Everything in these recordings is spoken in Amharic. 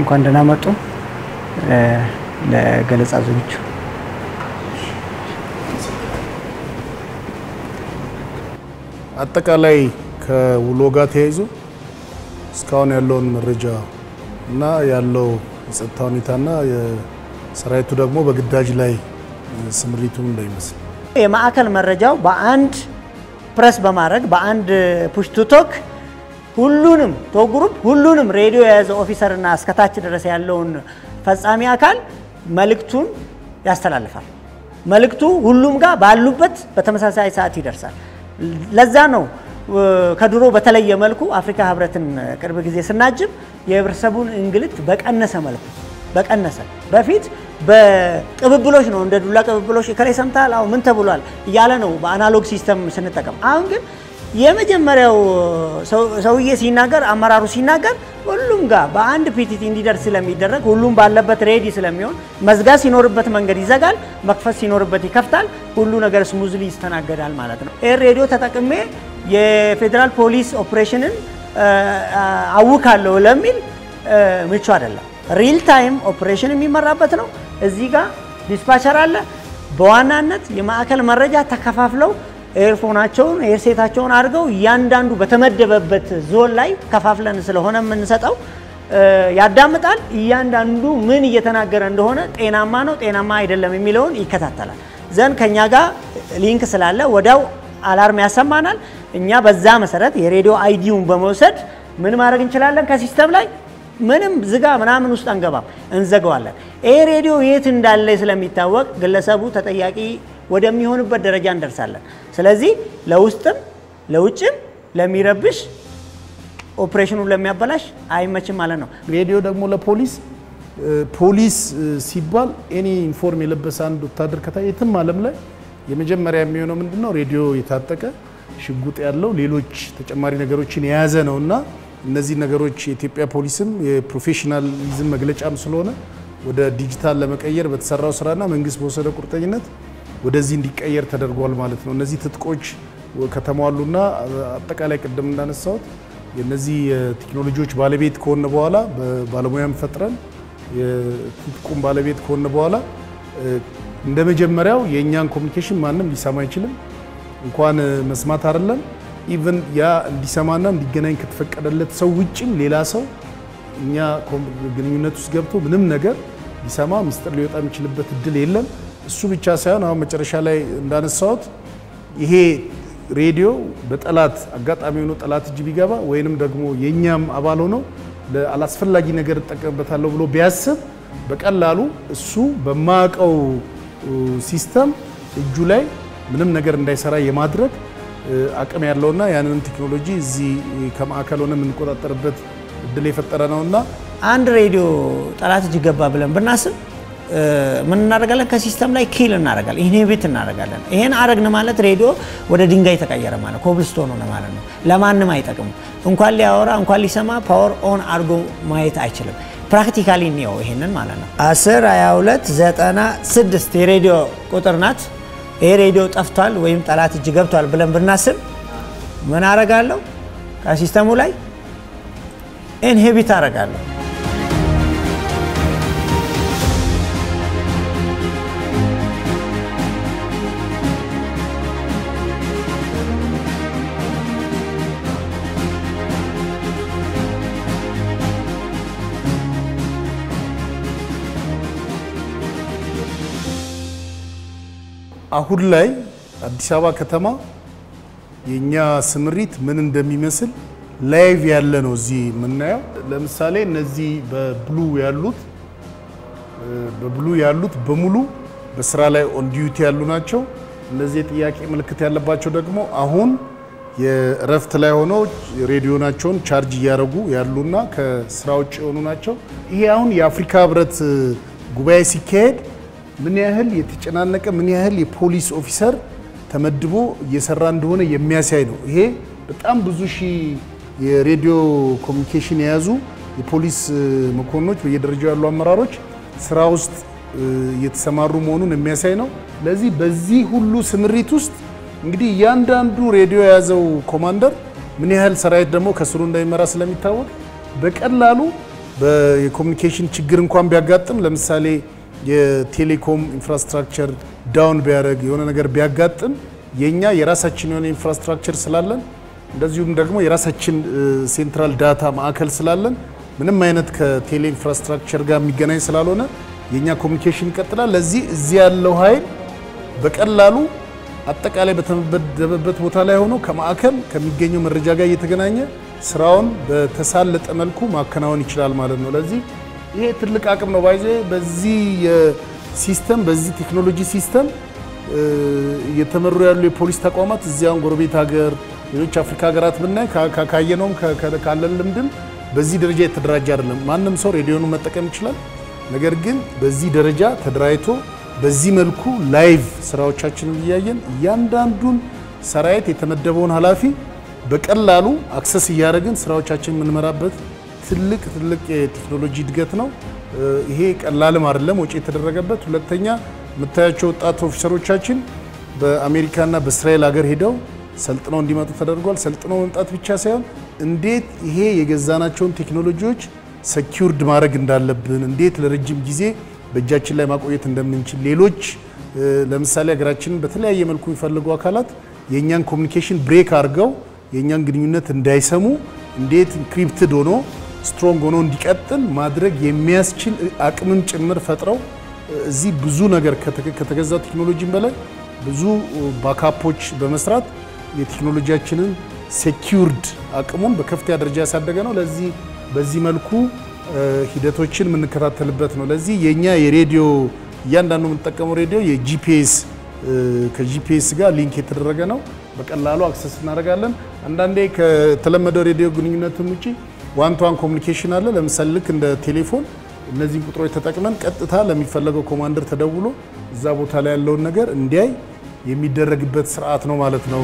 እንኳን ደህና መጡ። ለገለጻ ዝግጁ አጠቃላይ ከውሎ ጋር ተያይዞ እስካሁን ያለውን መረጃ እና ያለው የጸጥታ ሁኔታና የሰራዊቱ ደግሞ በግዳጅ ላይ ስምሪቱን እንዳይመስል የማዕከል መረጃው በአንድ ፕረስ በማድረግ በአንድ ፑሽ ቱ ቶክ ሁሉንም ቶክ ግሩፕ ሁሉንም ሬዲዮ የያዘ ኦፊሰርና እስከታች ድረስ ያለውን ፈጻሚ አካል መልእክቱን ያስተላልፋል። መልእክቱ ሁሉም ጋር ባሉበት በተመሳሳይ ሰዓት ይደርሳል። ለዛ ነው ከድሮ በተለየ መልኩ አፍሪካ ህብረትን ቅርብ ጊዜ ስናጅብ የህብረተሰቡን እንግልት በቀነሰ መልኩ በቀነሰ በፊት በቅብብሎች ነው እንደ ዱላ ቅብብሎች ከላይ ሰምተሃል፣ አዎ ምን ተብሏል እያለ ነው በአናሎግ ሲስተም ስንጠቀም። አሁን ግን የመጀመሪያው ሰውዬ ሲናገር አመራሩ ሲናገር ሁሉም ጋር በአንድ ፒቲቲ እንዲደርስ ስለሚደረግ ሁሉም ባለበት ሬዲ ስለሚሆን መዝጋት ሲኖርበት መንገድ ይዘጋል፣ መክፈት ሲኖርበት ይከፍታል። ሁሉ ነገር ስሙዝሊ ይስተናገዳል ማለት ነው። ይህ ሬዲዮ ተጠቅሜ የፌዴራል ፖሊስ ኦፕሬሽንን አውካለሁ ለሚል ምቹ አይደለም። ሪል ታይም ኦፕሬሽን የሚመራበት ነው። እዚህ ጋር ዲስፓቸር አለ። በዋናነት የማዕከል መረጃ ተከፋፍለው ኤርፎናቸውን ኤርሴታቸውን አድርገው እያንዳንዱ በተመደበበት ዞን ላይ ከፋፍለን ስለሆነ የምንሰጠው ያዳምጣል። እያንዳንዱ ምን እየተናገረ እንደሆነ ጤናማ ነው ጤናማ አይደለም የሚለውን ይከታተላል። ዘንድ ከኛ ጋር ሊንክ ስላለ ወዲያው አላርም ያሰማናል። እኛ በዛ መሰረት የሬዲዮ አይዲውን በመውሰድ ምን ማድረግ እንችላለን? ከሲስተም ላይ ምንም ዝጋ ምናምን ውስጥ አንገባም፣ እንዘገዋለን። ይህ ሬዲዮ የት እንዳለ ስለሚታወቅ ግለሰቡ ተጠያቂ ወደሚሆንበት ደረጃ እንደርሳለን። ስለዚህ ለውስጥም ለውጭም ለሚረብሽ ኦፕሬሽኑን ለሚያበላሽ አይመችም ማለት ነው። ሬዲዮ ደግሞ ለፖሊስ ፖሊስ ሲባል ኤኒ ዩኒፎርም የለበሰ አንድ ወታደር ከታ የትም ዓለም ላይ የመጀመሪያ የሚሆነው ምንድን ነው? ሬዲዮ የታጠቀ ሽጉጥ ያለው ሌሎች ተጨማሪ ነገሮችን የያዘ ነው እና እነዚህ ነገሮች የኢትዮጵያ ፖሊስም የፕሮፌሽናሊዝም መግለጫም ስለሆነ ወደ ዲጂታል ለመቀየር በተሰራው ስራና መንግስት በወሰደ ቁርጠኝነት ወደዚህ እንዲቀየር ተደርጓል ማለት ነው። እነዚህ ትጥቆች ከተሟሉና አጠቃላይ ቅድም እንዳነሳሁት የነዚህ የቴክኖሎጂዎች ባለቤት ከሆነ በኋላ በባለሙያም ፈጥረን የትጥቁም ባለቤት ከሆነ በኋላ እንደ መጀመሪያው የእኛን ኮሚኒኬሽን ማንም ሊሰማ አይችልም። እንኳን መስማት አይደለም ኢቨን ያ እንዲሰማና እንዲገናኝ ከተፈቀደለት ሰው ውጭም ሌላ ሰው እኛ ግንኙነት ውስጥ ገብቶ ምንም ነገር ሊሰማ ምስጢር ሊወጣ የሚችልበት እድል የለም። እሱ ብቻ ሳይሆን አሁን መጨረሻ ላይ እንዳነሳሁት ይሄ ሬዲዮ በጠላት አጋጣሚ ሆኖ ጠላት እጅ ቢገባ ወይንም ደግሞ የእኛም አባል ሆነው አላስፈላጊ ነገር እጠቀምበታለሁ ብሎ ቢያስብ በቀላሉ እሱ በማያውቀው ሲስተም እጁ ላይ ምንም ነገር እንዳይሰራ የማድረግ አቅም ያለውና ያንንም ቴክኖሎጂ እዚህ ከማዕከል ሆነ የምንቆጣጠርበት እድል የፈጠረ ነውና አንድ ሬዲዮ ጠላት እጅ ገባ ብለን ብናስብ ምን እናደርጋለን? ከሲስተም ላይ ኪል እናደርጋለን፣ ኢንሂቢት እናደርጋለን። ይሄን አረግን ማለት ሬዲዮ ወደ ድንጋይ ተቀየረ ማለት ኮብልስቶን ሆነ ማለት ነው። ለማንም አይጠቅም። እንኳን ሊያወራ እንኳን ሊሰማ ፓወር ኦን አድርጎ ማየት አይችልም። ፕራክቲካሊ እንየው ይሄንን ማለት ነው። 10 22 96 የሬዲዮ ቁጥር ናት። ይሄ ሬዲዮ ጠፍቷል ወይም ጠላት እጅ ገብቷል ብለን ብናስብ ምን አረጋለሁ? ከሲስተሙ ላይ ኢንሂቢት አረጋለሁ። አሁን ላይ አዲስ አበባ ከተማ የእኛ ስምሪት ምን እንደሚመስል ላይቭ ያለ ነው እዚህ የምናየው። ለምሳሌ እነዚህ በብሉ ያሉት በብሉ ያሉት በሙሉ በስራ ላይ ኦን ዲዩቲ ያሉ ናቸው። እነዚህ የጥያቄ ምልክት ያለባቸው ደግሞ አሁን የእረፍት ላይ ሆነው ሬዲዮናቸውን ቻርጅ እያደረጉ ያሉና ከስራ ውጭ የሆኑ ናቸው። ይሄ አሁን የአፍሪካ ህብረት ጉባኤ ሲካሄድ ምን ያህል የተጨናነቀ ምን ያህል የፖሊስ ኦፊሰር ተመድቦ እየሰራ እንደሆነ የሚያሳይ ነው። ይሄ በጣም ብዙ ሺህ የሬዲዮ ኮሚኒኬሽን የያዙ የፖሊስ መኮንኖች በየደረጃው ያሉ አመራሮች ስራ ውስጥ እየተሰማሩ መሆኑን የሚያሳይ ነው። ለዚህ በዚህ ሁሉ ስምሪት ውስጥ እንግዲህ እያንዳንዱ ሬዲዮ የያዘው ኮማንደር ምን ያህል ሰራዊት ደግሞ ከስሩ እንደሚመራ ስለሚታወቅ በቀላሉ የኮሚኒኬሽን ችግር እንኳን ቢያጋጥም ለምሳሌ የቴሌኮም ኢንፍራስትራክቸር ዳውን ቢያደርግ የሆነ ነገር ቢያጋጥም የኛ የራሳችን የሆነ ኢንፍራስትራክቸር ስላለን እንደዚሁም ደግሞ የራሳችን ሴንትራል ዳታ ማዕከል ስላለን ምንም አይነት ከቴሌ ኢንፍራስትራክቸር ጋር የሚገናኝ ስላልሆነ የኛ ኮሚኒኬሽን ይቀጥላል። ለዚህ እዚህ ያለው ኃይል በቀላሉ አጠቃላይ በተመደበበት ቦታ ላይ ሆኖ ከማዕከል ከሚገኘው መረጃ ጋር እየተገናኘ ስራውን በተሳለጠ መልኩ ማከናወን ይችላል ማለት ነው። ለዚህ ይሄ ትልቅ አቅም ነው። ባይዘ በዚህ የሲስተም በዚህ ቴክኖሎጂ ሲስተም እየተመሩ ያሉ የፖሊስ ተቋማት እዚያውን ጎረቤት ሀገር፣ ሌሎች አፍሪካ ሀገራት ብናይ ካየነውም ካለን ልምድም በዚህ ደረጃ የተደራጀ አይደለም። ማንም ሰው ሬዲዮኑን መጠቀም ይችላል። ነገር ግን በዚህ ደረጃ ተደራጅቶ በዚህ መልኩ ላይቭ ስራዎቻችንን እያየን እያንዳንዱን ሰራዊት የተመደበውን ኃላፊ በቀላሉ አክሰስ እያደረግን ስራዎቻችን የምንመራበት ትልቅ ትልቅ የቴክኖሎጂ እድገት ነው። ይሄ ቀላልም አይደለም ወጪ የተደረገበት። ሁለተኛ የምታያቸው ወጣት ኦፊሰሮቻችን በአሜሪካና በእስራኤል ሀገር ሄደው ሰልጥነው እንዲመጡ ተደርጓል። ሰልጥነው መምጣት ብቻ ሳይሆን እንዴት ይሄ የገዛናቸውን ቴክኖሎጂዎች ሰኪውርድ ማድረግ እንዳለብን፣ እንዴት ለረጅም ጊዜ በእጃችን ላይ ማቆየት እንደምንችል፣ ሌሎች ለምሳሌ ሀገራችንን በተለያየ መልኩ የሚፈልጉ አካላት የእኛን ኮሚኒኬሽን ብሬክ አድርገው የእኛን ግንኙነት እንዳይሰሙ እንዴት ኢንክሪፕትድ ሆኖ ስትሮንግ ሆኖ እንዲቀጥል ማድረግ የሚያስችል አቅምም ጭምር ፈጥረው እዚህ ብዙ ነገር ከተገዛው ቴክኖሎጂም በላይ ብዙ ባካፖች በመስራት የቴክኖሎጂያችንን ሴኪውርድ አቅሙን በከፍተኛ ደረጃ ያሳደገ ነው። ለዚህ በዚህ መልኩ ሂደቶችን የምንከታተልበት ነው። ለዚህ የኛ የሬዲዮ እያንዳንዱ የምንጠቀመው ሬዲዮ የጂፒኤስ ከጂፒኤስ ጋር ሊንክ የተደረገ ነው። በቀላሉ አክሰስ እናደርጋለን። አንዳንዴ ከተለመደው ሬዲዮ ግንኙነትም ውጭ ዋን ቱ ዋን ኮሚኒኬሽን አለ። ለምሳሌ ልክ እንደ ቴሌፎን እነዚህን ቁጥሮች ተጠቅመን ቀጥታ ለሚፈለገው ኮማንደር ተደውሎ እዛ ቦታ ላይ ያለውን ነገር እንዲያይ የሚደረግበት ስርዓት ነው ማለት ነው።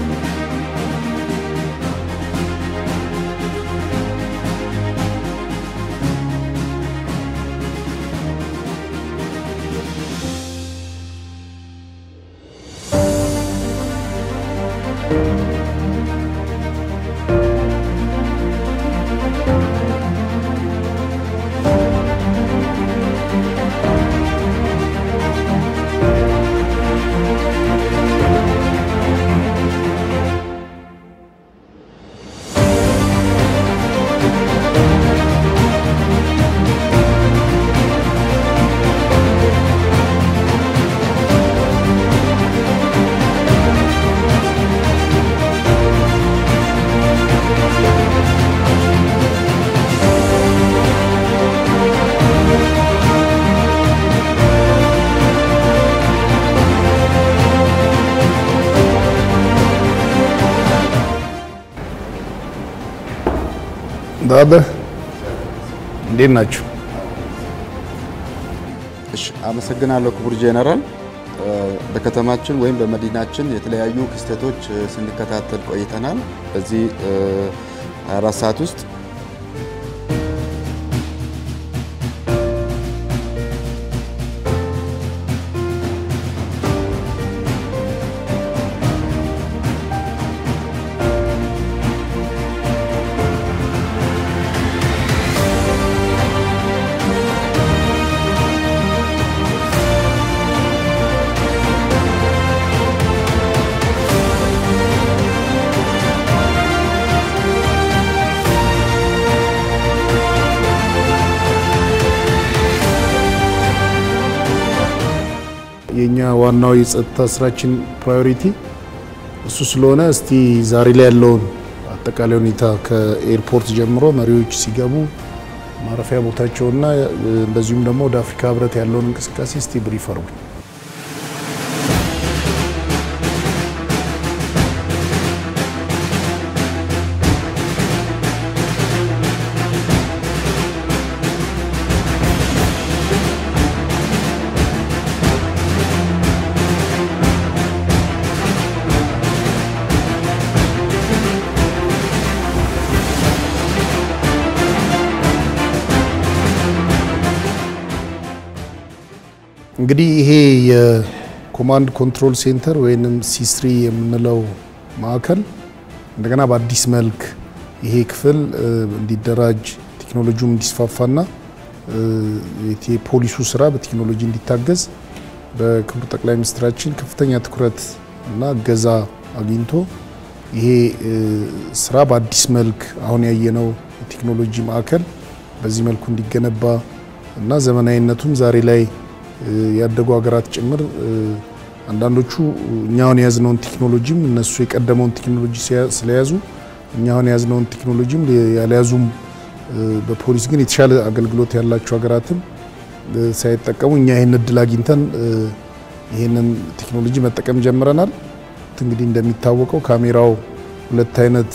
ዳበ እንዴት ናችሁ? እሺ አመሰግናለሁ ክቡር ጄኔራል። በከተማችን ወይም በመዲናችን የተለያዩ ክስተቶች ስንከታተል ቆይተናል። በዚህ 24 ሰዓት ውስጥ የኛ ዋናው የጸጥታ ስራችን ፕራዮሪቲ እሱ ስለሆነ እስቲ ዛሬ ላይ ያለውን አጠቃላይ ሁኔታ ከኤርፖርት ጀምሮ መሪዎች ሲገቡ ማረፊያ ቦታቸውና እንደዚሁም ደግሞ ወደ አፍሪካ ህብረት ያለውን እንቅስቃሴ እስቲ ብሪፍ አርጉ። እንግዲህ ይሄ የኮማንድ ኮንትሮል ሴንተር ወይንም ሲስሪ የምንለው ማዕከል እንደገና በአዲስ መልክ ይሄ ክፍል እንዲደራጅ ቴክኖሎጂውም እንዲስፋፋና የፖሊሱ ስራ በቴክኖሎጂ እንዲታገዝ በክቡር ጠቅላይ ሚኒስትራችን ከፍተኛ ትኩረት እና እገዛ አግኝቶ ይሄ ስራ በአዲስ መልክ አሁን ያየነው የቴክኖሎጂ ማዕከል በዚህ መልኩ እንዲገነባ እና ዘመናዊነቱም ዛሬ ላይ ያደጉ ሀገራት ጭምር አንዳንዶቹ እኛውን የያዝነውን ቴክኖሎጂም እነሱ የቀደመውን ቴክኖሎጂ ስለያዙ እኛውን የያዝነውን ቴክኖሎጂም ያልያዙም በፖሊስ ግን የተሻለ አገልግሎት ያላቸው ሀገራትም ሳይጠቀሙ እኛ ይህን እድል አግኝተን ይህንን ቴክኖሎጂ መጠቀም ጀምረናል። እንግዲህ እንደሚታወቀው ካሜራው ሁለት አይነት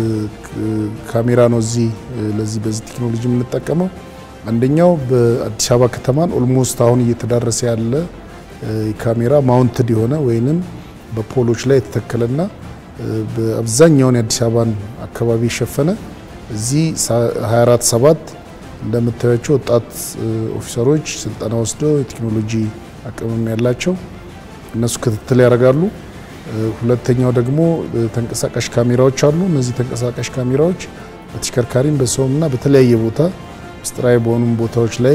ካሜራ ነው እዚህ ለዚህ በዚህ ቴክኖሎጂ የምንጠቀመው። አንደኛው በአዲስ አበባ ከተማን ኦልሞስት አሁን እየተዳረሰ ያለ ካሜራ ማውንትድ የሆነ ወይንም በፖሎች ላይ የተተከለና በአብዛኛውን የአዲስ አበባን አካባቢ የሸፈነ እዚህ 24 ሰባት እንደምታያቸው ወጣት ኦፊሰሮች ስልጠና ወስደው የቴክኖሎጂ አቅምም ያላቸው እነሱ ክትትል ያደርጋሉ። ሁለተኛው ደግሞ ተንቀሳቃሽ ካሜራዎች አሉ። እነዚህ ተንቀሳቃሽ ካሜራዎች በተሽከርካሪም በሰውምና በተለያየ ቦታ ምስጢራዊ በሆኑም ቦታዎች ላይ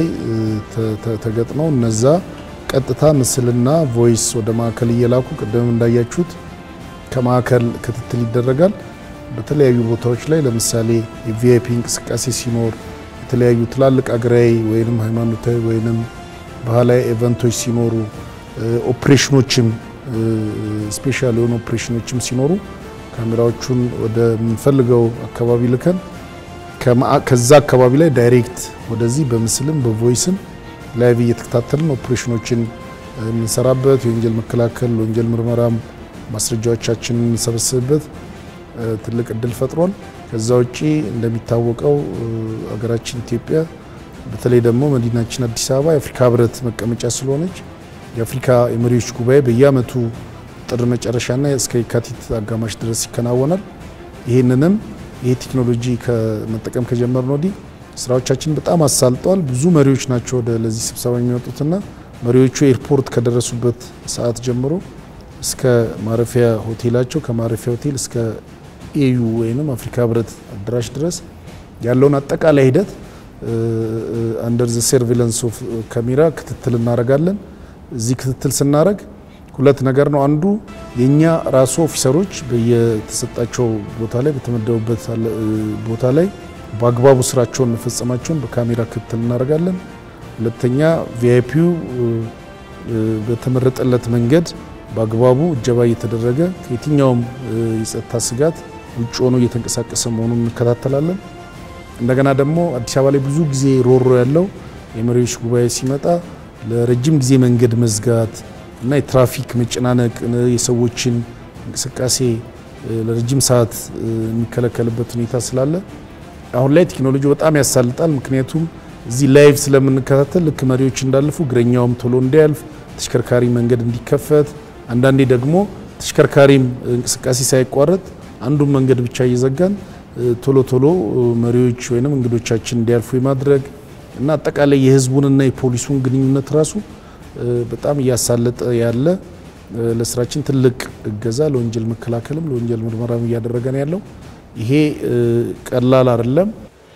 ተገጥመው እነዛ ቀጥታ ምስልና ቮይስ ወደ ማዕከል እየላኩ ቅድም እንዳያችሁት ከማዕከል ክትትል ይደረጋል። በተለያዩ ቦታዎች ላይ ለምሳሌ የቪአይፒ እንቅስቃሴ ሲኖር የተለያዩ ትላልቅ አገራዊ ወይንም ሃይማኖታዊ ወይንም ባህላዊ ኤቨንቶች ሲኖሩ ኦፕሬሽኖችም ስፔሻል የሆኑ ኦፕሬሽኖችም ሲኖሩ ካሜራዎቹን ወደምንፈልገው አካባቢ ልከን ከዛ አካባቢ ላይ ዳይሬክት ወደዚህ በምስልም በቮይስም ላይቭ እየተከታተልን ኦፕሬሽኖችን የምንሰራበት የወንጀል መከላከል ወንጀል ምርመራም ማስረጃዎቻችንን የምንሰበስብበት ትልቅ እድል ፈጥሯል። ከዛ ውጪ እንደሚታወቀው ሀገራችን ኢትዮጵያ በተለይ ደግሞ መዲናችን አዲስ አበባ የአፍሪካ ሕብረት መቀመጫ ስለሆነች የአፍሪካ የመሪዎች ጉባኤ በየዓመቱ ጥር መጨረሻና እስከ የካቲት አጋማሽ ድረስ ይከናወናል። ይህንንም ይህ ቴክኖሎጂ ከመጠቀም ከጀመርን ወዲህ ስራዎቻችን በጣም አሳልጠዋል። ብዙ መሪዎች ናቸው ወደ ለዚህ ስብሰባ የሚመጡትና መሪዎቹ ኤርፖርት ከደረሱበት ሰዓት ጀምሮ እስከ ማረፊያ ሆቴላቸው ከማረፊያ ሆቴል እስከ ኤዩ ወይም አፍሪካ ህብረት አዳራሽ ድረስ ያለውን አጠቃላይ ሂደት አንደር ዘ ሰርቬለንስ ኦፍ ካሜራ ክትትል እናደርጋለን። እዚህ ክትትል ስናደርግ ሁለት ነገር ነው። አንዱ የእኛ ራሱ ኦፊሰሮች በየተሰጣቸው ቦታ ላይ በተመደቡበት ቦታ ላይ በአግባቡ ስራቸውን መፈጸማቸውን በካሜራ ክትትል እናደርጋለን። ሁለተኛ ቪአይፒው በተመረጠለት መንገድ በአግባቡ እጀባ እየተደረገ ከየትኛውም የጸጥታ ስጋት ውጭ ሆኖ እየተንቀሳቀሰ መሆኑን እንከታተላለን። እንደገና ደግሞ አዲስ አበባ ላይ ብዙ ጊዜ ሮሮ ያለው የመሪዎች ጉባኤ ሲመጣ ለረጅም ጊዜ መንገድ መዝጋት እና የትራፊክ መጨናነቅ የሰዎችን እንቅስቃሴ ለረጅም ሰዓት የሚከለከልበት ሁኔታ ስላለ አሁን ላይ ቴክኖሎጂ በጣም ያሳልጣል። ምክንያቱም እዚህ ላይቭ ስለምንከታተል ልክ መሪዎች እንዳለፉ እግረኛውም ቶሎ እንዲያልፍ፣ ተሽከርካሪ መንገድ እንዲከፈት፣ አንዳንዴ ደግሞ ተሽከርካሪም እንቅስቃሴ ሳይቋረጥ አንዱን መንገድ ብቻ እየዘጋን ቶሎ ቶሎ መሪዎች ወይም እንግዶቻችን እንዲያልፉ የማድረግ እና አጠቃላይ የህዝቡንና የፖሊሱን ግንኙነት ራሱ በጣም እያሳለጠ ያለ ለስራችን ትልቅ እገዛ ለወንጀል መከላከልም ለወንጀል ምርመራም እያደረገ ነው ያለው። ይሄ ቀላል አይደለም።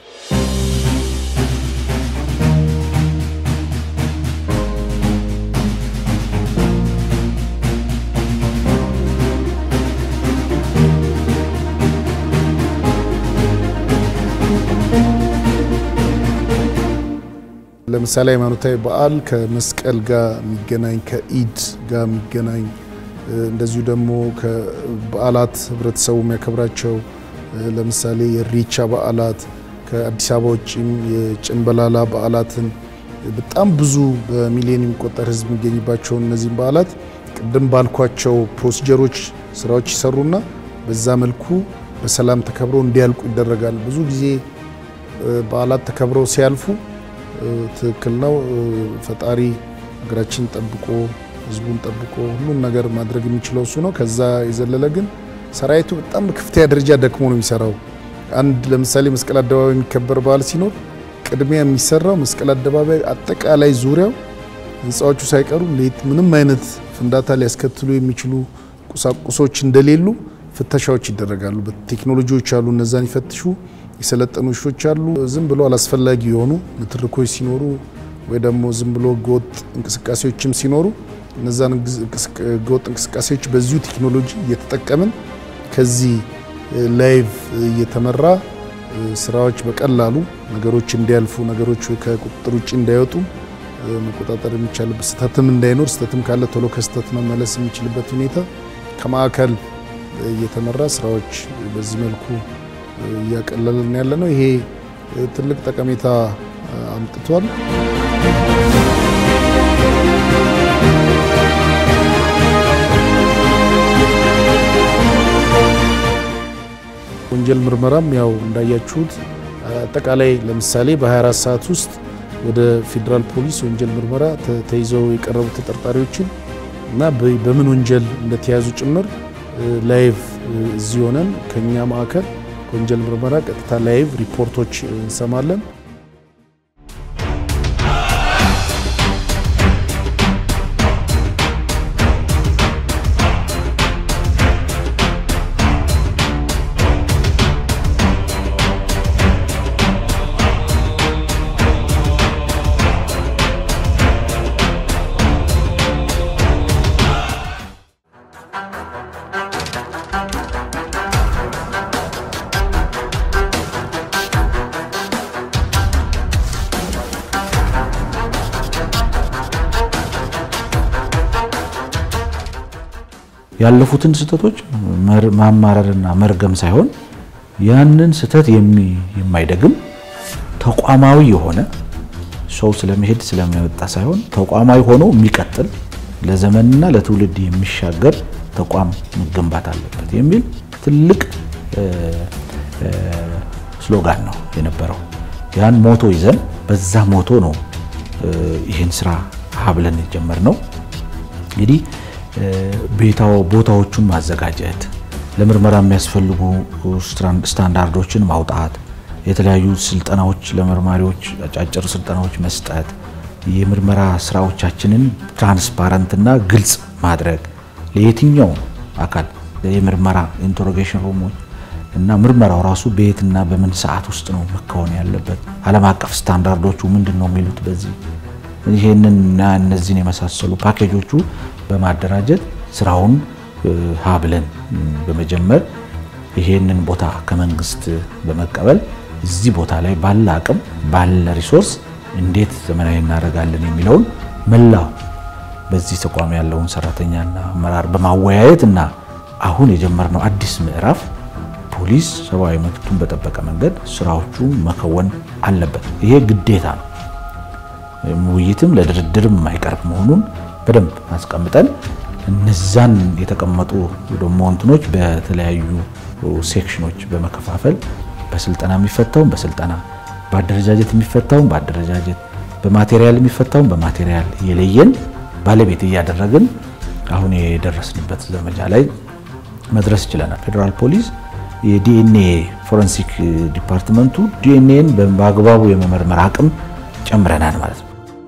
ለምሳሌ ሃይማኖታዊ በዓል ከመስቀል ጋር የሚገናኝ ከኢድ ጋር የሚገናኝ እንደዚሁ ደግሞ ከበዓላት ህብረተሰቡ የሚያከብራቸው ለምሳሌ የኢሬቻ በዓላት ከአዲስ አበባ ውጭም የጭንበላላ በዓላትን በጣም ብዙ በሚሊዮን የሚቆጠር ህዝብ የሚገኝባቸውን እነዚህም በዓላት ቅድም ባልኳቸው ፕሮሲጀሮች ስራዎች ይሰሩና በዛ መልኩ በሰላም ተከብረው እንዲያልቁ ይደረጋል። ብዙ ጊዜ በዓላት ተከብረው ሲያልፉ ትክክል ነው። ፈጣሪ ሀገራችን ጠብቆ ህዝቡን ጠብቆ ሁሉን ነገር ማድረግ የሚችለው እሱ ነው። ከዛ የዘለለ ግን ሰራዊቱ በጣም በከፍተኛ ደረጃ ደክሞ ነው የሚሰራው። አንድ ለምሳሌ መስቀል አደባባይ የሚከበር በዓል ሲኖር ቅድሚያ የሚሰራው መስቀል አደባባይ አጠቃላይ ዙሪያው ህንፃዎቹ ሳይቀሩ ምንም አይነት ፍንዳታ ሊያስከትሉ የሚችሉ ቁሳቁሶች እንደሌሉ ፍተሻዎች ይደረጋሉ። ቴክኖሎጂዎች አሉ፣ እነዛን ይፈትሹ። የሰለጠኑ ውሾች አሉ። ዝም ብሎ አላስፈላጊ የሆኑ ንትርኮች ሲኖሩ ወይ ደግሞ ዝም ብሎ ህገወጥ እንቅስቃሴዎችም ሲኖሩ እነዛን ህገወጥ እንቅስቃሴዎች በዚሁ ቴክኖሎጂ እየተጠቀምን ከዚህ ላይቭ እየተመራ ስራዎች በቀላሉ ነገሮች እንዲያልፉ ነገሮች ከቁጥጥር ውጭ እንዳይወጡ መቆጣጠር የሚቻልበት ስህተትም እንዳይኖር ስህተትም ካለ ቶሎ ከስህተት መመለስ የሚችልበት ሁኔታ ከማዕከል እየተመራ ስራዎች በዚህ መልኩ እያቀለልን ያለ ነው። ይሄ ትልቅ ጠቀሜታ አምጥቷል። ወንጀል ምርመራም ያው እንዳያችሁት አጠቃላይ ለምሳሌ በ24 ሰዓት ውስጥ ወደ ፌዴራል ፖሊስ ወንጀል ምርመራ ተይዘው የቀረቡ ተጠርጣሪዎችን እና በምን ወንጀል እንደተያዙ ጭምር ላይቭ እዚህ ሆነን ከኛ ማዕከል ከወንጀል ምርመራ ቀጥታ ላይቭ ሪፖርቶች እንሰማለን። ያለፉትን ስህተቶች ማማረርና መርገም ሳይሆን ያንን ስህተት የማይደግም ተቋማዊ የሆነ ሰው ስለመሄድ ስለሚወጣ ሳይሆን ተቋማዊ ሆኖ የሚቀጥል ለዘመንና ለትውልድ የሚሻገር ተቋም መገንባት አለበት የሚል ትልቅ ስሎጋን ነው የነበረው። ያን ሞቶ ይዘን በዛ ሞቶ ነው ይህን ስራ ሀብለን የጀመርነው እንግዲህ ቦታዎቹን ማዘጋጀት፣ ለምርመራ የሚያስፈልጉ ስታንዳርዶችን ማውጣት፣ የተለያዩ ስልጠናዎች ለመርማሪዎች አጫጭር ስልጠናዎች መስጠት፣ የምርመራ ስራዎቻችንን ትራንስፓረንትና ግልጽ ማድረግ ለየትኛው አካል የምርመራ ኢንተሮጌሽን ሩሞች እና ምርመራው ራሱ በየትና በምን ሰዓት ውስጥ ነው መከወን ያለበት፣ ዓለም አቀፍ ስታንዳርዶቹ ምንድን ነው የሚሉት በዚህ ይሄንንና እነዚህን የመሳሰሉ ፓኬጆቹ በማደራጀት ስራውን ሀብለን በመጀመር ይሄንን ቦታ ከመንግስት በመቀበል እዚህ ቦታ ላይ ባለ አቅም ባለ ሪሶርስ እንዴት ዘመናዊ እናደርጋለን የሚለውን መላው በዚህ ተቋም ያለውን ሰራተኛና አመራር በማወያየት እና አሁን የጀመርነው አዲስ ምዕራፍ ፖሊስ ሰብአዊ መብቱን በጠበቀ መንገድ ስራዎቹ መከወን አለበት። ይሄ ግዴታ ነው። ውይይትም ለድርድርም የማይቀርብ መሆኑን በደንብ አስቀምጠን እነዛን የተቀመጡ ደግሞ እንትኖች በተለያዩ ሴክሽኖች በመከፋፈል በስልጠና የሚፈታውን በስልጠና በአደረጃጀት የሚፈታውን በአደረጃጀት በማቴሪያል የሚፈታውን በማቴሪያል እየለየን ባለቤት እያደረግን አሁን የደረስንበት ዘመቻ ላይ መድረስ ችለናል። ፌዴራል ፖሊስ የዲኤንኤ ፎረንሲክ ዲፓርትመንቱ ዲኤንኤን በአግባቡ የመመርመር አቅም ጨምረናል ማለት ነው።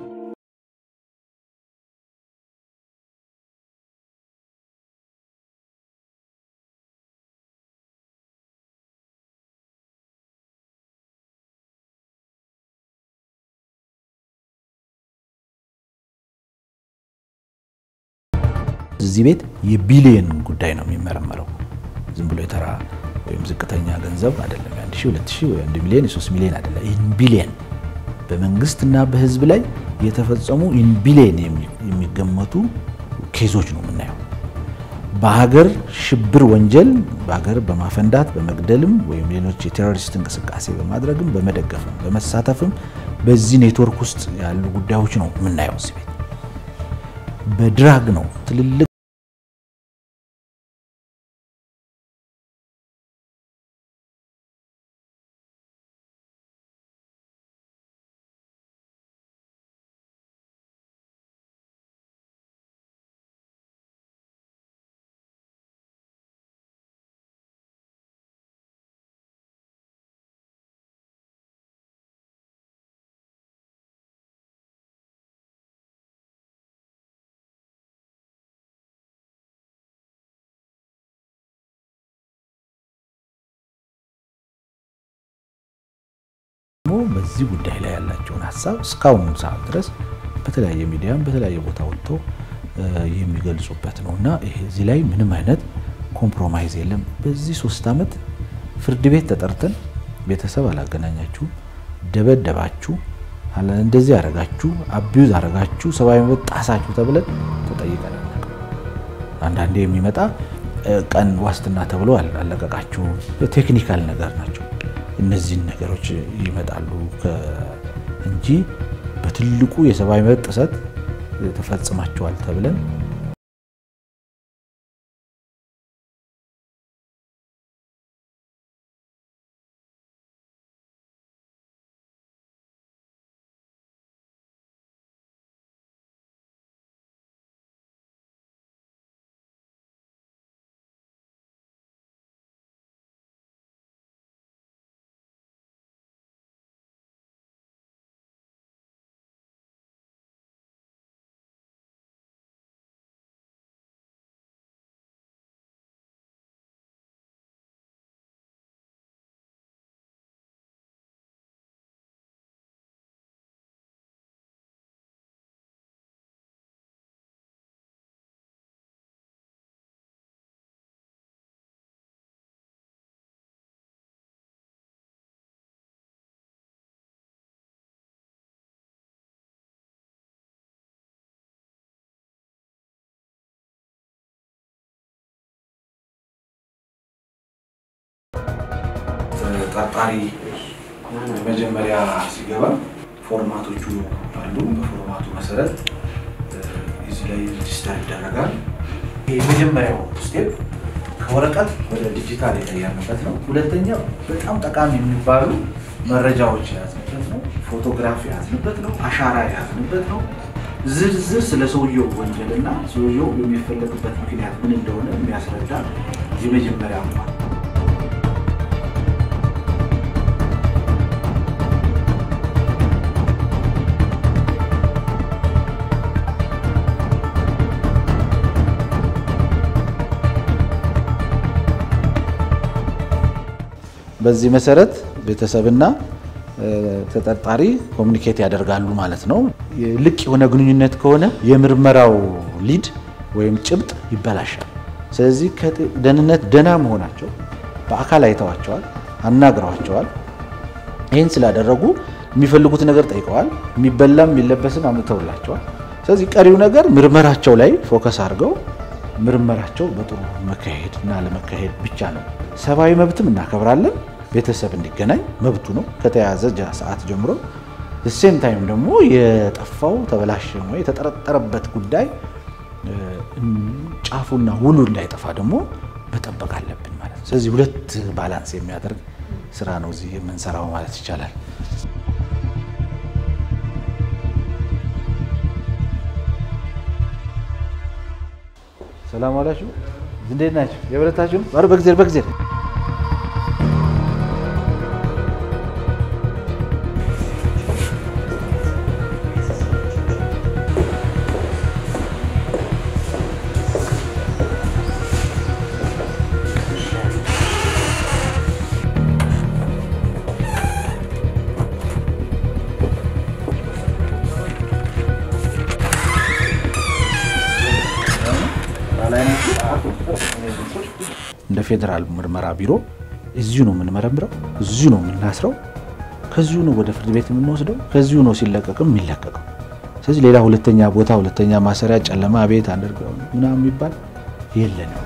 እዚህ ቤት የቢሊየን ጉዳይ ነው የሚመረመረው። ዝም ብሎ የተራ ወይም ዝቅተኛ ገንዘብ አይደለም። የአንድ ሺህ ሁለት ሺህ ወይ አንድ ሚሊዮን የሶስት ሚሊዮን አይደለም። ኢን ቢሊየን በመንግስትና በህዝብ ላይ የተፈጸሙ ኢን ቢሊየን የሚገመቱ ኬዞች ነው የምናየው። በሀገር ሽብር ወንጀል በሀገር በማፈንዳት በመግደልም ወይም ሌሎች የቴሮሪስት እንቅስቃሴ በማድረግም በመደገፍም በመሳተፍም በዚህ ኔትወርክ ውስጥ ያሉ ጉዳዮች ነው የምናየው። እዚህ ቤት በድራግ ነው ትልልቅ በዚህ ጉዳይ ላይ ያላቸውን ሀሳብ እስካሁኑ ሰዓት ድረስ በተለያየ ሚዲያም በተለያየ ቦታ ወጥተው የሚገልጹበት ነው እና ይሄ እዚህ ላይ ምንም አይነት ኮምፕሮማይዝ የለም። በዚህ ሶስት ዓመት ፍርድ ቤት ተጠርተን ቤተሰብ አላገናኛችሁ፣ ደበደባችሁ፣ እንደዚህ አረጋችሁ፣ አቢዩዝ አረጋችሁ፣ ሰብአዊ መብት ጣሳችሁ ተብለን ተጠይቀን አናውቅም። አንዳንዴ የሚመጣ ቀን ዋስትና ተብሎ አለቀቃችሁ፣ ቴክኒካል ነገር ናቸው። እነዚህን ነገሮች ይመጣሉ እንጂ በትልቁ የሰብአዊ መብት ጥሰት ተፈጽማቸዋል ተብለን ተጠርጣሪ መጀመሪያ ሲገባ ፎርማቶቹ አሉ። በፎርማቱ መሰረት እዚህ ላይ ሬጅስተር ይደረጋል። የመጀመሪያው ስቴፕ ከወረቀት ወደ ዲጂታል የቀየርንበት ነው። ሁለተኛው በጣም ጠቃሚ የሚባሉ መረጃዎች የያዝንበት ነው። ፎቶግራፍ የያዝንበት ነው። አሻራ የያዝንበት ነው። ዝርዝር ስለ ሰውየው ወንጀልና ሰውየው የሚፈለግበት ምክንያት ምን እንደሆነ የሚያስረዳ የመጀመሪያ ነው። በዚህ መሰረት ቤተሰብና ተጠርጣሪ ኮሚኒኬት ያደርጋሉ ማለት ነው። ልቅ የሆነ ግንኙነት ከሆነ የምርመራው ሊድ ወይም ጭብጥ ይበላሻል። ስለዚህ ደህንነት ደህና መሆናቸው በአካል አይተዋቸዋል፣ አናግረዋቸዋል። ይህን ስላደረጉ የሚፈልጉት ነገር ጠይቀዋል። የሚበላም የሚለበስም አምጥተውላቸዋል። ስለዚህ ቀሪው ነገር ምርመራቸው ላይ ፎከስ አድርገው ምርመራቸው በጥሩ መካሄድ እና ለመካሄድ ብቻ ነው። ሰብአዊ መብትም እናከብራለን። ቤተሰብ እንዲገናኝ መብቱ ነው ከተያዘ ሰዓት ጀምሮ። ሴም ታይም ደግሞ የጠፋው ተበላሸ ወይ የተጠረጠረበት ጉዳይ ጫፉና ውሉ እንዳይጠፋ ደግሞ መጠበቅ አለብን ማለት ነው። ስለዚህ ሁለት ባላንስ የሚያደርግ ስራ ነው እዚህ የምንሰራው ማለት ይቻላል። ሰላም ዋላችሁ። እንዴት ናችሁ? የበረታችሁ? ኧረ በጊዜ በጊዜ እንደ ፌዴራል ምርመራ ቢሮ እዚሁ ነው የምንመረምረው፣ እዚሁ ነው የምናስረው፣ ከዚሁ ነው ወደ ፍርድ ቤት የምንወስደው፣ ከዚሁ ነው ሲለቀቅም የሚለቀቀው። ስለዚህ ሌላ ሁለተኛ ቦታ፣ ሁለተኛ ማሰሪያ፣ ጨለማ ቤት አንደርገው ምናምን የሚባል የለንም።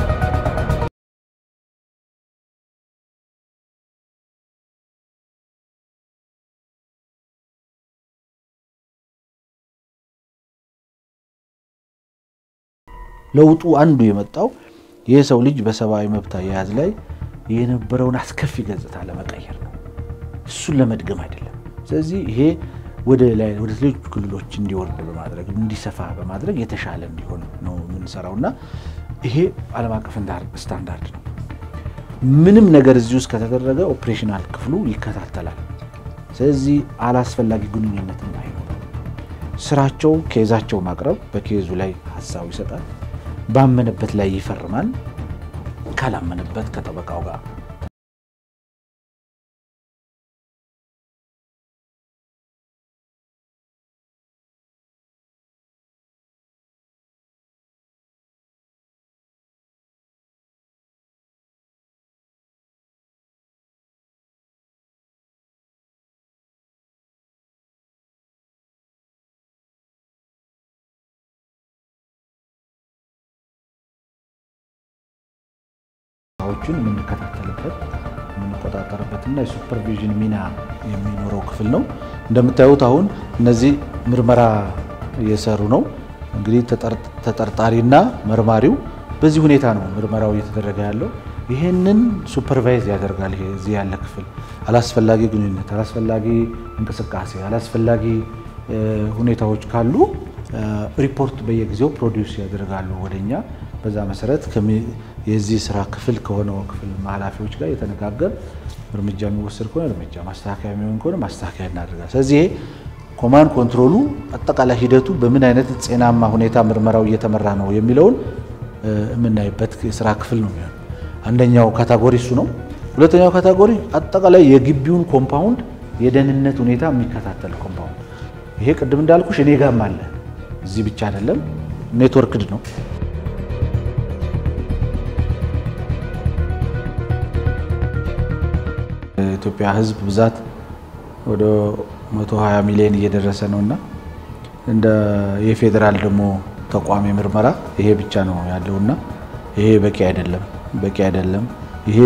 ለውጡ አንዱ የመጣው የሰው ልጅ በሰብአዊ መብት አያያዝ ላይ የነበረውን አስከፊ ገጽታ ለመቀየር ነው። እሱን ለመድገም አይደለም። ስለዚህ ይሄ ወደ ላይ ወደ ሌሎች ክልሎች እንዲወርድ በማድረግ እንዲሰፋ በማድረግ የተሻለ እንዲሆን ነው የምንሰራው እና ይሄ ዓለም አቀፍ ስታንዳርድ ነው። ምንም ነገር እዚህ ውስጥ ከተደረገ ኦፕሬሽናል ክፍሉ ይከታተላል። ስለዚህ አላስፈላጊ ግንኙነትም አይኖርም። ስራቸው ኬዛቸው ማቅረብ፣ በኬዙ ላይ ሀሳቡ ይሰጣል፣ ባመነበት ላይ ይፈርማል፣ ካላመነበት ከጠበቃው ጋር ስራዎችን የምንከታተልበት የምንቆጣጠርበትና የሱፐርቪዥን ሚና የሚኖረው ክፍል ነው። እንደምታዩት አሁን እነዚህ ምርመራ እየሰሩ ነው። እንግዲህ ተጠርጣሪና መርማሪው በዚህ ሁኔታ ነው ምርመራው እየተደረገ ያለው። ይህንን ሱፐርቫይዝ ያደርጋል። ይሄ እዚህ ያለ ክፍል አላስፈላጊ ግንኙነት፣ አላስፈላጊ እንቅስቃሴ፣ አላስፈላጊ ሁኔታዎች ካሉ ሪፖርት በየጊዜው ፕሮዲውስ ያደርጋሉ ወደኛ። በዛ መሰረት የዚህ ስራ ክፍል ከሆነው ክፍል ኃላፊዎች ጋር የተነጋገር እርምጃ የሚወሰድ ከሆነ እርምጃ፣ ማስተካከያ የሚሆን ከሆነ ማስተካከያ እናደርጋል። ስለዚህ ይሄ ኮማንድ ኮንትሮሉ አጠቃላይ ሂደቱ በምን አይነት ጤናማ ሁኔታ ምርመራው እየተመራ ነው የሚለውን የምናይበት የስራ ክፍል ነው የሚሆነው። አንደኛው ካታጎሪ እሱ ነው። ሁለተኛው ካታጎሪ አጠቃላይ የግቢውን ኮምፓውንድ የደህንነት ሁኔታ የሚከታተል ኮምፓውንድ። ይሄ ቅድም እንዳልኩሽ እኔ ጋም አለ፣ እዚህ ብቻ አይደለም፣ ኔትወርክድ ነው። የኢትዮጵያ ሕዝብ ብዛት ወደ 120 ሚሊዮን እየደረሰ ነው እና እንደ የፌዴራል ደግሞ ተቋም የምርመራ ይሄ ብቻ ነው ያለውና ይሄ በቂ አይደለም፣ በቂ አይደለም። ይሄ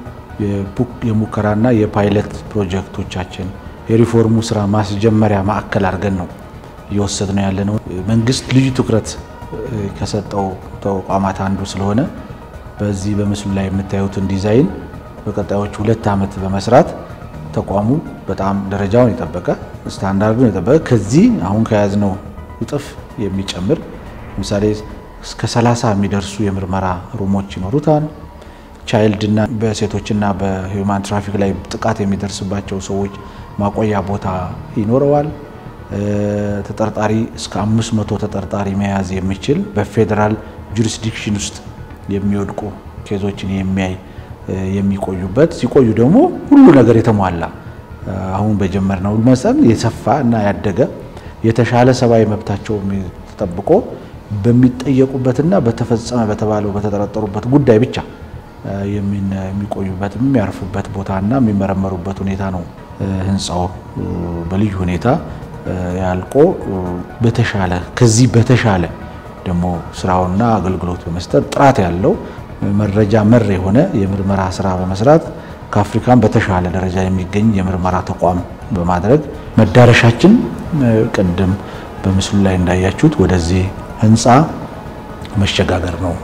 የሙከራና የፓይለት ፕሮጀክቶቻችን የሪፎርሙ ስራ ማስጀመሪያ ማዕከል አድርገን ነው እየወሰድ ነው ያለ ነው። መንግስት ልዩ ትኩረት ከሰጠው ተቋማት አንዱ ስለሆነ በዚህ በምስሉ ላይ የምታዩትን ዲዛይን በቀጣዮቹ ሁለት ዓመት በመስራት ተቋሙ በጣም ደረጃውን የጠበቀ ስታንዳርዱን የጠበቀ ከዚህ አሁን ከያዝነው እጥፍ የሚጨምር ለምሳሌ እስከ 30 የሚደርሱ የምርመራ ሩሞች ይኖሩታል። ቻይልድና በሴቶችና በሂውማን ትራፊክ ላይ ጥቃት የሚደርስባቸው ሰዎች ማቆያ ቦታ ይኖረዋል። ተጠርጣሪ እስከ 500 ተጠርጣሪ መያዝ የሚችል በፌዴራል ጁሪስዲክሽን ውስጥ የሚወድቁ ኬዞችን የሚያይ የሚቆዩበት ሲቆዩ ደግሞ ሁሉ ነገር የተሟላ አሁን በጀመርነው መጠን የሰፋ እና ያደገ የተሻለ ሰብአዊ መብታቸው ተጠብቆ በሚጠየቁበትና በተፈጸመ በተባለው በተጠረጠሩበት ጉዳይ ብቻ የሚቆዩበት የሚያርፉበት ቦታና የሚመረመሩበት ሁኔታ ነው። ህንፃው በልዩ ሁኔታ ያልቆ በተሻለ ከዚህ በተሻለ ደግሞ ስራውና አገልግሎት በመስጠት ጥራት ያለው መረጃ መር የሆነ የምርመራ ስራ በመስራት ከአፍሪካን በተሻለ ደረጃ የሚገኝ የምርመራ ተቋም በማድረግ መዳረሻችን ቅድም በምስሉ ላይ እንዳያችሁት ወደዚህ ህንፃ መሸጋገር ነው።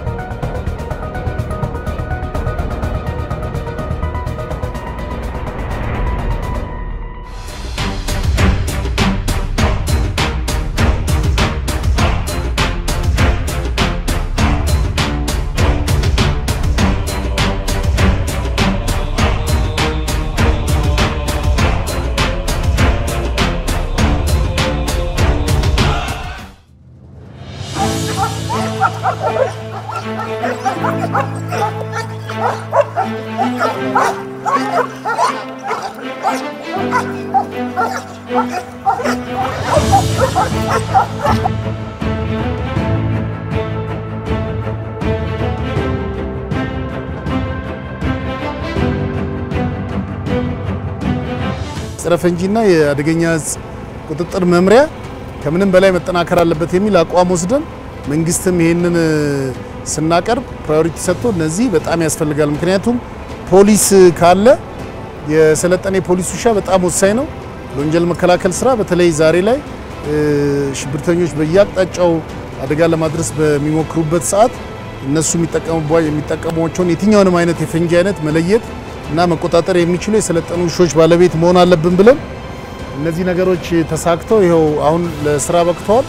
ጸረ ፈንጂና የአደገኛ እጽ ቁጥጥር መምሪያ ከምንም በላይ መጠናከር አለበት የሚል አቋም ወስደን መንግስትም ይሄንን ስናቀርብ ፕራዮሪቲ ሰጥቶ እነዚህ በጣም ያስፈልጋል። ምክንያቱም ፖሊስ ካለ የሰለጠነ የፖሊስ ውሻ በጣም ወሳኝ ነው ለወንጀል መከላከል ስራ። በተለይ ዛሬ ላይ ሽብርተኞች በየአቅጣጫው አደጋ ለማድረስ በሚሞክሩበት ሰዓት እነሱ የሚጠቀሟቸውን የትኛውንም አይነት የፈንጂ አይነት መለየት እና መቆጣጠር የሚችሉ የሰለጠኑ ውሾች ባለቤት መሆን አለብን ብለን እነዚህ ነገሮች ተሳክተው ይኸው አሁን ለስራ በቅተዋል።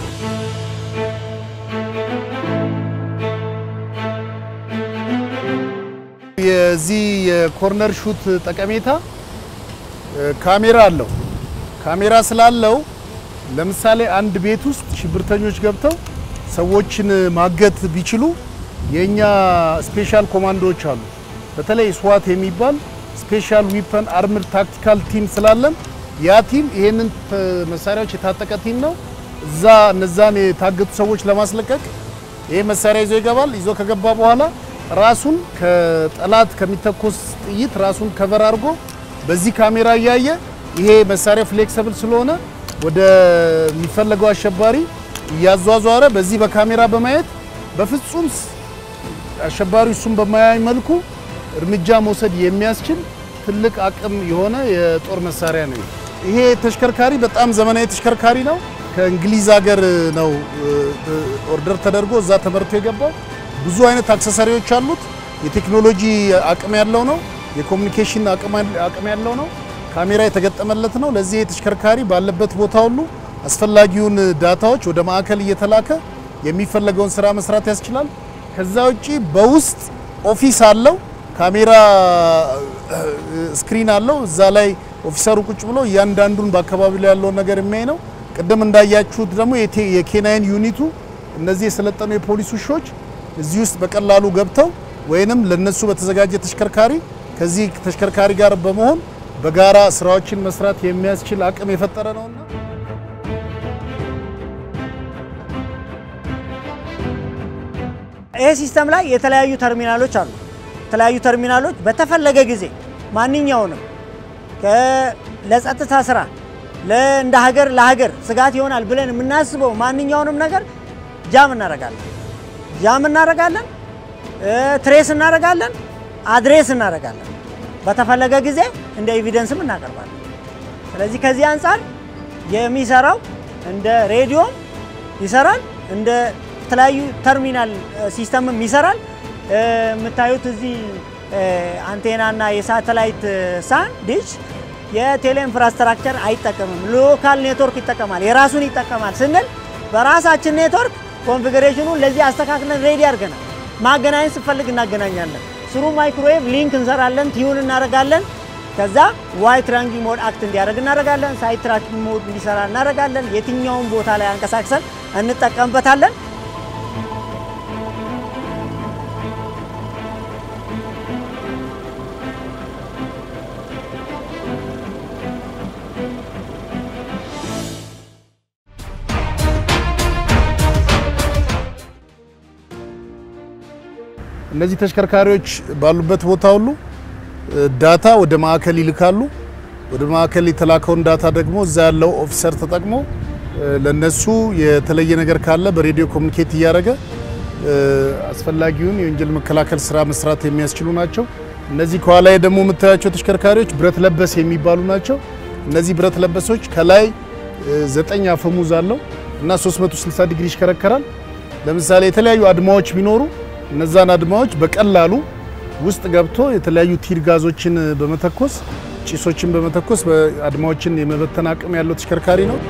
የዚህ የኮርነር ሹት ጠቀሜታ ካሜራ አለው። ካሜራ ስላለው ለምሳሌ አንድ ቤት ውስጥ ሽብርተኞች ገብተው ሰዎችን ማገት ቢችሉ የኛ ስፔሻል ኮማንዶዎች አሉ። በተለይ ስዋት የሚባል ስፔሻል ዊፐን አርምድ ታክቲካል ቲም ስላለን ያ ቲም ይሄንን መሳሪያዎች የታጠቀ ቲም ነው። እዛ እነዛን የታገቱ ሰዎች ለማስለቀቅ ይሄ መሳሪያ ይዞ ይገባል። ይዞ ከገባ በኋላ ራሱን ከጠላት ከሚተኮስ ጥይት ራሱን ከቨር አድርጎ በዚህ ካሜራ እያየ ይሄ መሳሪያ ፍሌክሰብል ስለሆነ ወደ የሚፈለገው አሸባሪ እያዟዟረ በዚህ በካሜራ በማየት በፍጹም አሸባሪው እሱን በማያይ መልኩ እርምጃ መውሰድ የሚያስችል ትልቅ አቅም የሆነ የጦር መሳሪያ ነው። ይሄ ተሽከርካሪ በጣም ዘመናዊ ተሽከርካሪ ነው። ከእንግሊዝ ሀገር ነው ኦርደር ተደርጎ እዛ ተመርቶ የገባው። ብዙ አይነት አክሰሰሪዎች አሉት። የቴክኖሎጂ አቅም ያለው ነው። የኮሚኒኬሽን አቅም ያለው ነው። ካሜራ የተገጠመለት ነው። ለዚህ ተሽከርካሪ ባለበት ቦታ ሁሉ አስፈላጊውን ዳታዎች ወደ ማዕከል እየተላከ የሚፈለገውን ስራ መስራት ያስችላል። ከዛ ውጪ በውስጥ ኦፊስ አለው። ካሜራ ስክሪን አለው። እዛ ላይ ኦፊሰሩ ቁጭ ብሎ እያንዳንዱን በአካባቢ ላይ ያለውን ነገር የሚያይ ነው። ቅድም እንዳያችሁት ደግሞ የኬናይን ዩኒቱ እነዚህ የሰለጠኑ የፖሊስ ውሾች እዚህ ውስጥ በቀላሉ ገብተው ወይንም ለነሱ በተዘጋጀ ተሽከርካሪ ከዚህ ተሽከርካሪ ጋር በመሆን በጋራ ስራዎችን መስራት የሚያስችል አቅም የፈጠረ ነውና ይሄ ሲስተም ላይ የተለያዩ ተርሚናሎች አሉ። የተለያዩ ተርሚናሎች በተፈለገ ጊዜ ማንኛውንም ለጸጥታ ስራ እንደ ሀገር ለሀገር ስጋት ይሆናል ብለን የምናስበው ማንኛውንም ነገር ጃም እናደርጋለን ጃም እናደርጋለን፣ ትሬስ እናደርጋለን፣ አድሬስ እናደርጋለን። በተፈለገ ጊዜ እንደ ኤቪደንስም እናቀርባለን። ስለዚህ ከዚህ አንጻር የሚሰራው እንደ ሬዲዮም ይሰራል፣ እንደ የተለያዩ ተርሚናል ሲስተምም ይሰራል። የምታዩት እዚህ አንቴና እና የሳተላይት ሳን ዲሽ የቴሌ ኢንፍራስትራክቸር አይጠቀምም። ሎካል ኔትወርክ ይጠቀማል። የራሱን ይጠቀማል ስንል በራሳችን ኔትወርክ ኮንፊግሬሽኑን ለዚህ አስተካክለን ሬዲ አድርገናል። ማገናኘት ስንፈልግ እናገናኛለን። ስሩ ማይክሮዌቭ ሊንክ እንሰራለን፣ ቲዩን እናደርጋለን። ከዛ ዋይ ትራኪንግ ሞድ አክት እንዲያደርግ እናደርጋለን። ሳይት ትራኪንግ ሞድ እንዲሰራ እናደርጋለን። የትኛውን ቦታ ላይ አንቀሳቅሰን እንጠቀምበታለን። እነዚህ ተሽከርካሪዎች ባሉበት ቦታ ሁሉ ዳታ ወደ ማዕከል ይልካሉ። ወደ ማዕከል የተላከውን ዳታ ደግሞ እዛ ያለው ኦፊሰር ተጠቅሞ ለነሱ የተለየ ነገር ካለ በሬዲዮ ኮሚኒኬት እያደረገ አስፈላጊውን የወንጀል መከላከል ስራ መስራት የሚያስችሉ ናቸው። እነዚህ ከኋላ ደግሞ የምታያቸው ተሽከርካሪዎች ብረት ለበስ የሚባሉ ናቸው። እነዚህ ብረት ለበሶች ከላይ ዘጠኝ አፈሙዝ አለው እና 360 ዲግሪ ይሽከረከራል። ለምሳሌ የተለያዩ አድማዎች ቢኖሩ እነዛን አድማዎች በቀላሉ ውስጥ ገብቶ የተለያዩ ቲር ጋዞችን በመተኮስ ጭሶችን በመተኮስ አድማዎችን የመበተን አቅም ያለው ተሽከርካሪ ነው።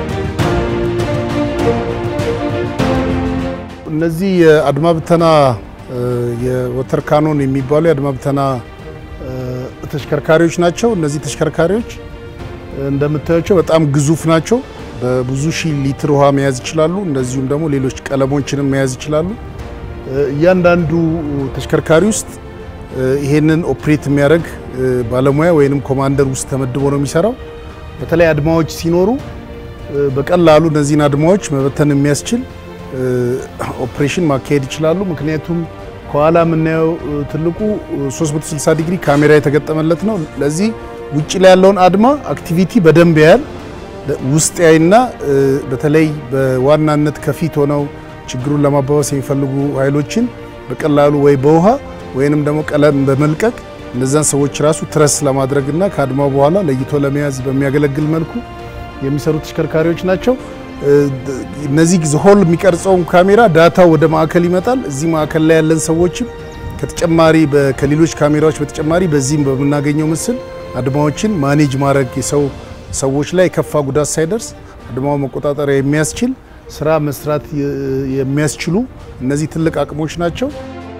እነዚህ የአድማ ብተና የወተር ካኖን የሚባሉ የአድማ ብተና ተሽከርካሪዎች ናቸው። እነዚህ ተሽከርካሪዎች እንደምታያቸው በጣም ግዙፍ ናቸው። በብዙ ሺህ ሊትር ውሃ መያዝ ይችላሉ። እንደዚሁም ደግሞ ሌሎች ቀለሞችንም መያዝ ይችላሉ። እያንዳንዱ ተሽከርካሪ ውስጥ ይሄንን ኦፕሬት የሚያደርግ ባለሙያ ወይንም ኮማንደር ውስጥ ተመድቦ ነው የሚሰራው። በተለይ አድማዎች ሲኖሩ በቀላሉ እነዚህን አድማዎች መበተን የሚያስችል ኦፕሬሽን ማካሄድ ይችላሉ። ምክንያቱም ከኋላ የምናየው ትልቁ 360 ዲግሪ ካሜራ የተገጠመለት ነው። ለዚህ ውጭ ላይ ያለውን አድማ አክቲቪቲ በደንብ ያያል። ውስጥ ያይና በተለይ በዋናነት ከፊት ሆነው ችግሩን ለማባባስ የሚፈልጉ ኃይሎችን በቀላሉ ወይ በውሃ ወይንም ደግሞ ቀለም በመልቀቅ እነዛን ሰዎች ራሱ ትረስ ለማድረግና ከአድማው በኋላ ለይቶ ለመያዝ በሚያገለግል መልኩ የሚሰሩ ተሽከርካሪዎች ናቸው። እነዚህ ሆል የሚቀርጸውን ካሜራ ዳታ ወደ ማዕከል ይመጣል። እዚህ ማዕከል ላይ ያለን ሰዎችም ከተጨማሪ ከሌሎች ካሜራዎች በተጨማሪ በዚህም በምናገኘው ምስል አድማዎችን ማኔጅ ማድረግ የሰው ሰዎች ላይ የከፋ ጉዳት ሳይደርስ አድማው መቆጣጠሪያ የሚያስችል ስራ መስራት የሚያስችሉ እነዚህ ትልቅ አቅሞች ናቸው።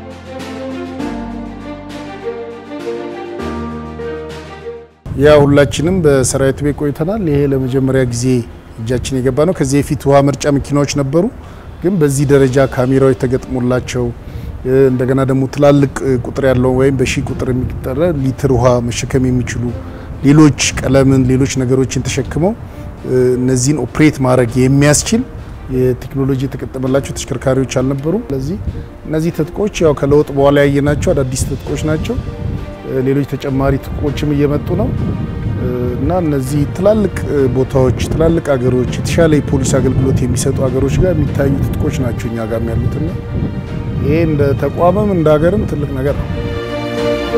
ያ ሁላችንም በሰራዊት ቤት ቆይተናል። ይሄ ለመጀመሪያ ጊዜ እጃችን የገባ ነው። ከዚህ በፊት ውሃ መርጫ መኪናዎች ነበሩ፣ ግን በዚህ ደረጃ ካሜራዎች ተገጥሞላቸው እንደገና ደግሞ ትላልቅ ቁጥር ያለው ወይም በሺህ ቁጥር የሚጠራ ሊትር ውሃ መሸከም የሚችሉ ሌሎች ቀለምን፣ ሌሎች ነገሮችን ተሸክመው እነዚህን ኦፕሬት ማድረግ የሚያስችል የቴክኖሎጂ የተገጠመላቸው ተሽከርካሪዎች አልነበሩ። ስለዚህ እነዚህ ትጥቆች ያው ከለውጥ በኋላ ያየናቸው አዳዲስ ትጥቆች ናቸው። ሌሎች ተጨማሪ ትጥቆችም እየመጡ ነው እና እነዚህ ትላልቅ ቦታዎች፣ ትላልቅ አገሮች፣ የተሻለ የፖሊስ አገልግሎት የሚሰጡ አገሮች ጋር የሚታዩ ትጥቆች ናቸው እኛ ጋር ያሉትና ይሄ እንደ ተቋምም እንደ ሀገርም ትልቅ ነገር ነው።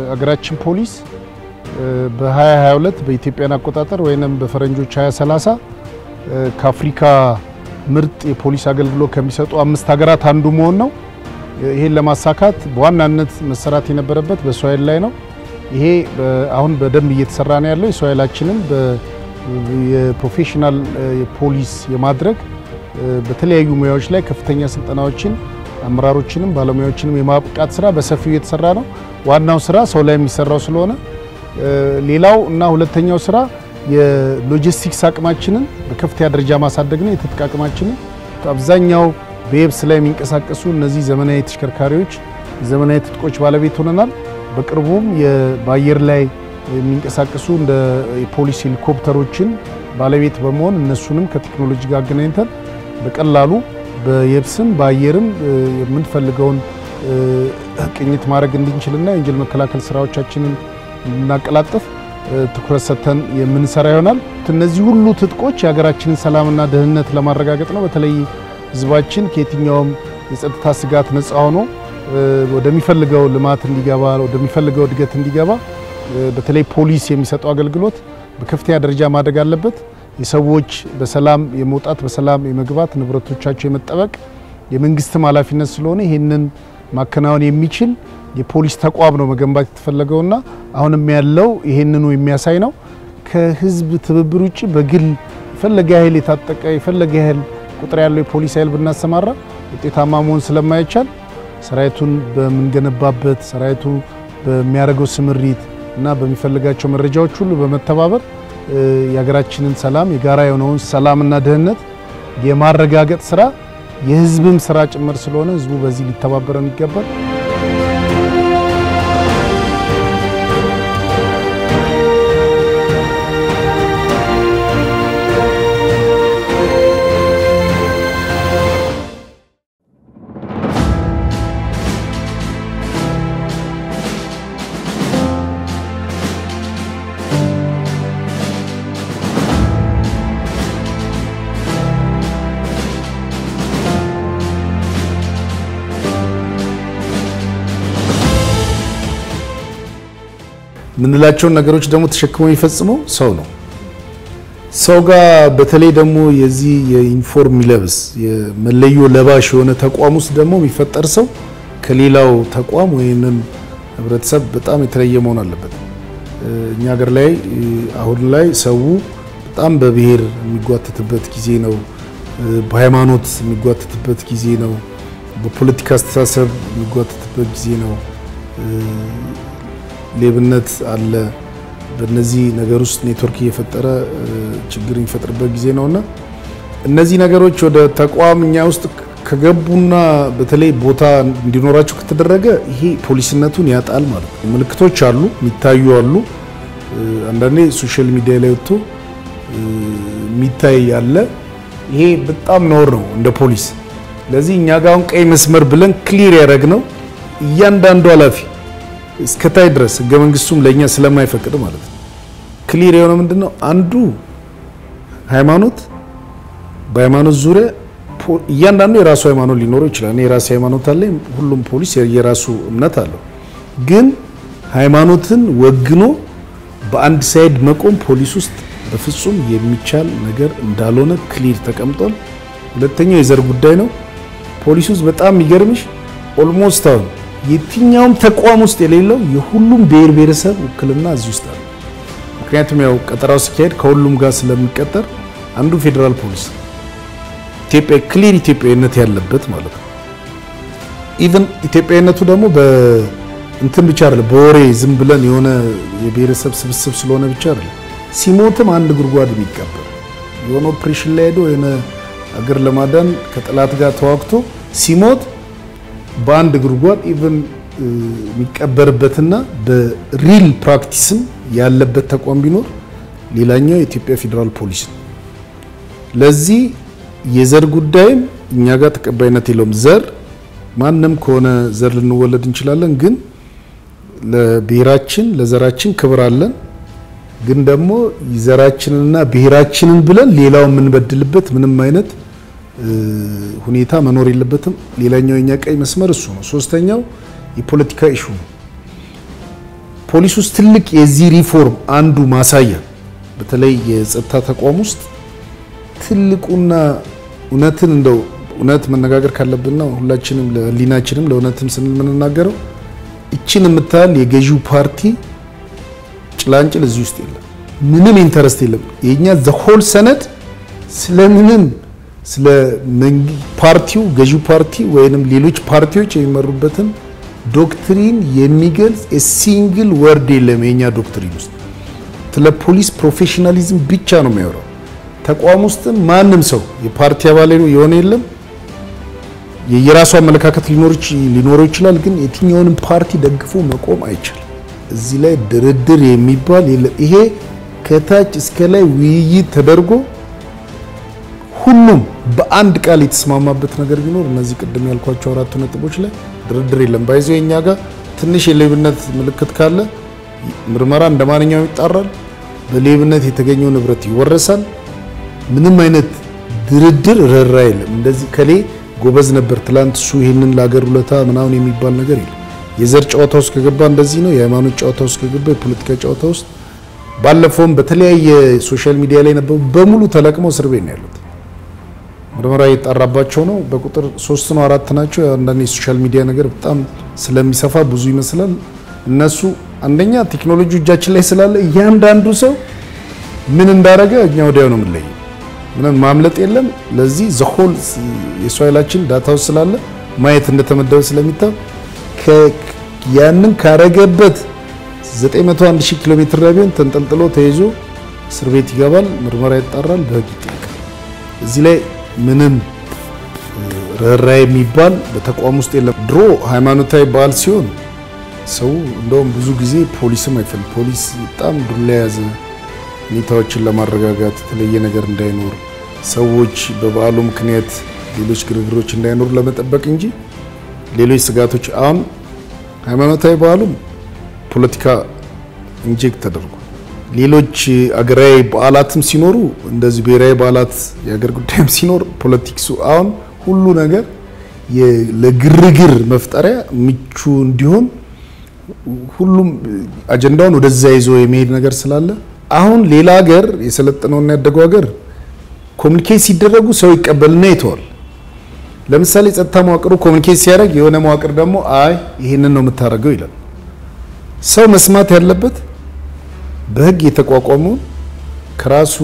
አገራችን ፖሊስ በ2022 በኢትዮጵያን አቆጣጠር ወይም በፈረንጆች 2030 ከአፍሪካ ምርጥ የፖሊስ አገልግሎት ከሚሰጡ አምስት ሀገራት አንዱ መሆን ነው። ይሄን ለማሳካት በዋናነት መሰራት የነበረበት በሰው ኃይል ላይ ነው። ይሄ አሁን በደንብ እየተሰራ ነው ያለው። የሰው ኃይላችንን የፕሮፌሽናል ፖሊስ የማድረግ በተለያዩ ሙያዎች ላይ ከፍተኛ ስልጠናዎችን አመራሮችንም ባለሙያዎችንም የማብቃት ስራ በሰፊው እየተሰራ ነው። ዋናው ስራ ሰው ላይ የሚሰራው ስለሆነ ሌላው እና ሁለተኛው ስራ የሎጂስቲክስ አቅማችንን በከፍተኛ ደረጃ ማሳደግ ነው። የትጥቅ አቅማችንን አብዛኛው በየብስ ላይ የሚንቀሳቀሱ እነዚህ ዘመናዊ ተሽከርካሪዎች ዘመናዊ ትጥቆች ባለቤት ሆነናል። በቅርቡም በአየር ላይ የሚንቀሳቀሱ እንደ የፖሊስ ሄሊኮፕተሮችን ባለቤት በመሆን እነሱንም ከቴክኖሎጂ ጋር አገናኝተን በቀላሉ በየብስም በአየርም የምንፈልገውን ቅኝት ማድረግ እንድንችልና የወንጀል መከላከል ስራዎቻችንን እንድናቀላጥፍ ትኩረት ሰጥተን የምንሰራ ይሆናል። እነዚህ ሁሉ ትጥቆች የሀገራችንን ሰላምና ደህንነት ለማረጋገጥ ነው። በተለይ ህዝባችን ከየትኛውም የጸጥታ ስጋት ነፃ ሆኖ ወደሚፈልገው ልማት እንዲገባ ወደሚፈልገው እድገት እንዲገባ በተለይ ፖሊስ የሚሰጠው አገልግሎት በከፍተኛ ደረጃ ማደግ አለበት። የሰዎች በሰላም የመውጣት በሰላም የመግባት ንብረቶቻቸው የመጠበቅ የመንግስትም ኃላፊነት ስለሆነ ይህንን ማከናወን የሚችል የፖሊስ ተቋም ነው መገንባት የተፈለገውና አሁንም ያለው ይህንኑ የሚያሳይ ነው። ከህዝብ ትብብር ውጭ በግል የፈለገ ያህል የታጠቀ የፈለገ ያህል ቁጥር ያለው የፖሊስ ኃይል ብናሰማራ ውጤታማ መሆን ስለማይቻል ሰራዊቱን በምንገነባበት ሰራዊቱ በሚያደርገው ስምሪት እና በሚፈልጋቸው መረጃዎች ሁሉ በመተባበር የሀገራችንን ሰላም የጋራ የሆነውን ሰላምና ደህንነት የማረጋገጥ ስራ የህዝብም ስራ ጭምር ስለሆነ ህዝቡ በዚህ ሊተባበረን ይገባል። የምንላቸውን ነገሮች ደግሞ ተሸክሞ የሚፈጽመው ሰው ነው። ሰው ጋር በተለይ ደግሞ የዚህ የዩኒፎርም የሚለብስ የመለዮ ለባሽ የሆነ ተቋም ውስጥ ደግሞ የሚፈጠር ሰው ከሌላው ተቋም ወይንም ህብረተሰብ በጣም የተለየ መሆን አለበት። እኛ ሀገር ላይ አሁን ላይ ሰው በጣም በብሔር የሚጓተትበት ጊዜ ነው። በሃይማኖት የሚጓተትበት ጊዜ ነው። በፖለቲካ አስተሳሰብ የሚጓተትበት ጊዜ ነው። ሌብነት አለ። በእነዚህ ነገር ውስጥ ኔትወርክ እየፈጠረ ችግር የሚፈጥርበት ጊዜ ነውና እነዚህ ነገሮች ወደ ተቋም እኛ ውስጥ ከገቡና በተለይ ቦታ እንዲኖራቸው ከተደረገ ይሄ ፖሊስነቱን ያጣል ማለት ነው። ምልክቶች አሉ፣ የሚታዩ አሉ። አንዳንዴ ሶሻል ሚዲያ ላይ ወጥቶ የሚታይ ያለ ይሄ በጣም ነውር ነው እንደ ፖሊስ። ስለዚህ እኛ ጋር አሁን ቀይ መስመር ብለን ክሊር ያደረግነው እያንዳንዱ ኃላፊ እስከታይ ድረስ ህገ መንግስቱም ለኛ ስለማይፈቅድ ማለት ነው። ክሊር የሆነ ምንድነው አንዱ ሃይማኖት በሃይማኖት ዙሪያ እያንዳንዱ የራሱ ሃይማኖት ሊኖረው ይችላል። እኔ የራሴ ሃይማኖት አለኝ። ሁሉም ፖሊስ የራሱ እምነት አለው። ግን ሃይማኖትን ወግኖ በአንድ ሳይድ መቆም ፖሊስ ውስጥ በፍጹም የሚቻል ነገር እንዳልሆነ ክሊር ተቀምጧል። ሁለተኛው የዘር ጉዳይ ነው። ፖሊስ ውስጥ በጣም የሚገርምሽ ኦልሞስት አሁን የትኛውም ተቋም ውስጥ የሌለው የሁሉም ብሔር ብሔረሰብ ውክልና እዚህ ውስጥ አለ። ምክንያቱም ያው ቀጠራው ሲካሄድ ከሁሉም ጋር ስለሚቀጠር አንዱ ፌዴራል ፖሊስ ኢትዮጵያ ክሊር ኢትዮጵያዊነት ያለበት ማለት ነው። ኢቭን ኢትዮጵያዊነቱ ደግሞ በእንትን ብቻ አይደለም፣ በወሬ ዝም ብለን የሆነ የብሔረሰብ ስብስብ ስለሆነ ብቻ አይደለም። ሲሞትም አንድ ጉድጓድ የሚቀበር የሆነ ኦፕሬሽን ላይ ሄዶ የሆነ አገር ለማዳን ከጠላት ጋር ተዋግቶ ሲሞት በአንድ ጉድጓድ ኢቭን የሚቀበርበትና በሪል ፕራክቲስም ያለበት ተቋም ቢኖር ሌላኛው የኢትዮጵያ ፌዴራል ፖሊስ ነው። ለዚህ የዘር ጉዳይም እኛ ጋር ተቀባይነት የለውም። ዘር ማንም ከሆነ ዘር ልንወለድ እንችላለን፣ ግን ለብሔራችን ለዘራችን ክብር አለን። ግን ደግሞ ዘራችንንና ብሔራችንን ብለን ሌላው የምንበድልበት ምንም አይነት ሁኔታ መኖር የለበትም። ሌላኛው የኛ ቀይ መስመር እሱ ነው። ሶስተኛው የፖለቲካ ኢሹ ነው። ፖሊስ ውስጥ ትልቅ የዚህ ሪፎርም አንዱ ማሳያ በተለይ የጸጥታ ተቋም ውስጥ ትልቁና እውነትን እንደው እውነት መነጋገር ካለብንና ሁላችንም ለህሊናችንም ለእውነትም ስንል የምንናገረው እችን የምታህል የገዢው ፓርቲ ጭላንጭል እዚህ ውስጥ የለም። ምንም ኢንተረስት የለም። የኛ ዘሆል ሰነድ ስለምንም ስለ ፓርቲው ገዢው ፓርቲ ወይንም ሌሎች ፓርቲዎች የሚመሩበትን ዶክትሪን የሚገልጽ ሲንግል ወርድ የለም። የኛ ዶክትሪን ውስጥ ስለ ፖሊስ ፕሮፌሽናሊዝም ብቻ ነው የሚያወራው። ተቋም ውስጥም ማንም ሰው የፓርቲ አባል የሆነ የለም። የየራሱ አመለካከት ሊኖረው ይችላል፣ ግን የትኛውንም ፓርቲ ደግፎ መቆም አይችልም። እዚህ ላይ ድርድር የሚባል የለም። ይሄ ከታች እስከ ላይ ውይይት ተደርጎ ሁሉም በአንድ ቃል የተስማማበት ነገር ቢኖር እነዚህ ቅድም ያልኳቸው አራቱ ነጥቦች ላይ ድርድር የለም። ባይዞ የኛ ጋር ትንሽ የሌብነት ምልክት ካለ ምርመራ እንደ ማንኛውም ይጣራል። በሌብነት የተገኘው ንብረት ይወረሳል። ምንም አይነት ድርድር ረራ የለም። እንደዚህ ከሌ ጎበዝ ነበር ትላንት እሱ ይህንን ለሀገር ውለታ ምናምን የሚባል ነገር የለም። የዘር ጨዋታ ውስጥ ከገባ እንደዚህ ነው። የሃይማኖት ጨዋታ ውስጥ ከገባ የፖለቲካ ጨዋታ ውስጥ ባለፈውም በተለያየ ሶሻል ሚዲያ ላይ ነበሩ በሙሉ ተለቅመው እስር ቤት ነው ያሉት። ምርመራ እየጣራባቸው ነው። በቁጥር ሶስት ነው አራት ናቸው። አንዳንድ የሶሻል ሚዲያ ነገር በጣም ስለሚሰፋ ብዙ ይመስላል። እነሱ አንደኛ ቴክኖሎጂ እጃችን ላይ ስላለ እያንዳንዱ ሰው ምን እንዳረገ እኛ ወዲያው ነው የምንለየው። ምንም ማምለጥ የለም። ለዚህ ዘሆል የሰው ኃይላችን ዳታ ውስጥ ስላለ ማየት እንደተመደበ ስለሚታው ያንን ካረገበት 901 ሺህ ኪሎ ሜትር ላይ ቢሆን ተንጠልጥሎ ተይዞ እስር ቤት ይገባል። ምርመራ ይጣራል፣ በህግ ይጠይቃል። እዚህ ላይ ምንም ርኅራኄ የሚባል በተቋም ውስጥ የለም። ድሮ ሃይማኖታዊ በዓል ሲሆን ሰው እንደውም ብዙ ጊዜ ፖሊስም አይፈልግ ፖሊስ በጣም ዱላ የያዘ ሁኔታዎችን ለማረጋጋት የተለየ ነገር እንዳይኖር ሰዎች በበዓሉ ምክንያት ሌሎች ግርግሮች እንዳይኖሩ ለመጠበቅ እንጂ ሌሎች ስጋቶች አሁን ሃይማኖታዊ በዓሉም ፖለቲካ ኢንጀክት ተደርጓል። ሌሎች አገራዊ በዓላትም ሲኖሩ እንደዚህ ብሔራዊ በዓላት የሀገር ጉዳይም ሲኖር ፖለቲክሱ አሁን ሁሉ ነገር ለግርግር መፍጠሪያ ምቹ እንዲሆን ሁሉም አጀንዳውን ወደዛ ይዞ የሚሄድ ነገር ስላለ አሁን ሌላ ሀገር የሰለጠነውና ያደገው ሀገር ኮሚኒኬት ሲደረጉ ሰው ይቀበልና ይተዋል። ለምሳሌ ጸጥታ መዋቅሩ ኮሚኒኬት ሲያደርግ የሆነ መዋቅር ደግሞ አይ ይህንን ነው የምታደርገው ይላል። ሰው መስማት ያለበት በህግ የተቋቋመውን ከራሱ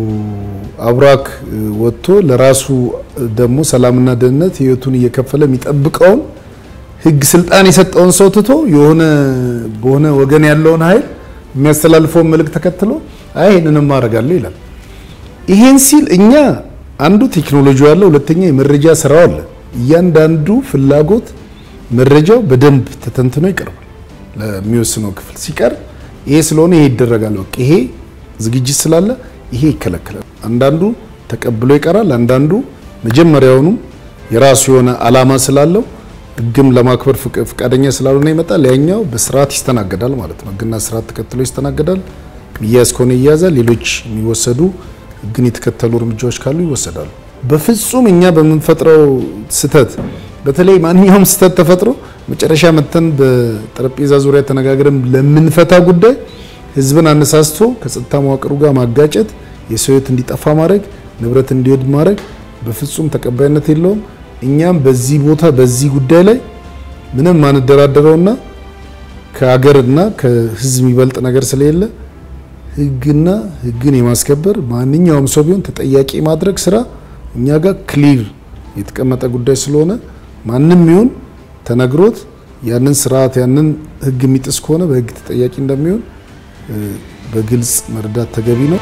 አብራክ ወጥቶ ለራሱ ደግሞ ሰላምና ደህንነት ህይወቱን እየከፈለ የሚጠብቀውን ህግ ስልጣን የሰጠውን ሰው ትቶ የሆነ በሆነ ወገን ያለውን ኃይል የሚያስተላልፈውን መልእክት ተከትሎ አይ ይህንንም ማድረጋለሁ ይላል። ይሄን ሲል እኛ አንዱ ቴክኖሎጂ ያለ፣ ሁለተኛ የመረጃ ስራው አለ። እያንዳንዱ ፍላጎት መረጃው በደንብ ተተንትኖ ይቀርባል ለሚወስነው ክፍል ሲቀርብ ይሄ ስለሆነ ይሄ ይደረጋል። በቃ ይሄ ዝግጅት ስላለ ይሄ ይከለከላል። አንዳንዱ ተቀብሎ ይቀራል። አንዳንዱ መጀመሪያውኑም የራሱ የሆነ አላማ ስላለው ህግም ለማክበር ፈቃደኛ ስላልሆነ ይመጣል። ያኛው በስርዓት ይስተናገዳል ማለት ነው። ህግና ስርዓት ተከትሎ ይስተናገዳል። ሚያዝ ከሆነ ይያዛል። ሌሎች የሚወሰዱ ህግን የተከተሉ እርምጃዎች ካሉ ይወሰዳሉ። በፍጹም እኛ በምንፈጥረው ስህተት በተለይ ማንኛውም ስህተት ተፈጥሮ መጨረሻ መተን በጠረጴዛ ዙሪያ ተነጋግረን ለምንፈታ ጉዳይ ህዝብን አነሳስቶ ከጸጥታ መዋቅሩ ጋር ማጋጨት፣ የሰው ህይወት እንዲጠፋ ማድረግ፣ ንብረት እንዲወድ ማድረግ በፍጹም ተቀባይነት የለውም። እኛም በዚህ ቦታ በዚህ ጉዳይ ላይ ምንም ማንደራደረውና ከሀገርና ከህዝብ የሚበልጥ ነገር ስለሌለ ህግና ህግን የማስከበር ማንኛውም ሰው ቢሆን ተጠያቂ ማድረግ ስራ እኛ ጋር ክሊር የተቀመጠ ጉዳይ ስለሆነ ማንም ይሁን ተነግሮት ያንን ስርዓት ያንን ህግ የሚጥስ ከሆነ በህግ ተጠያቂ እንደሚሆን በግልጽ መረዳት ተገቢ ነው።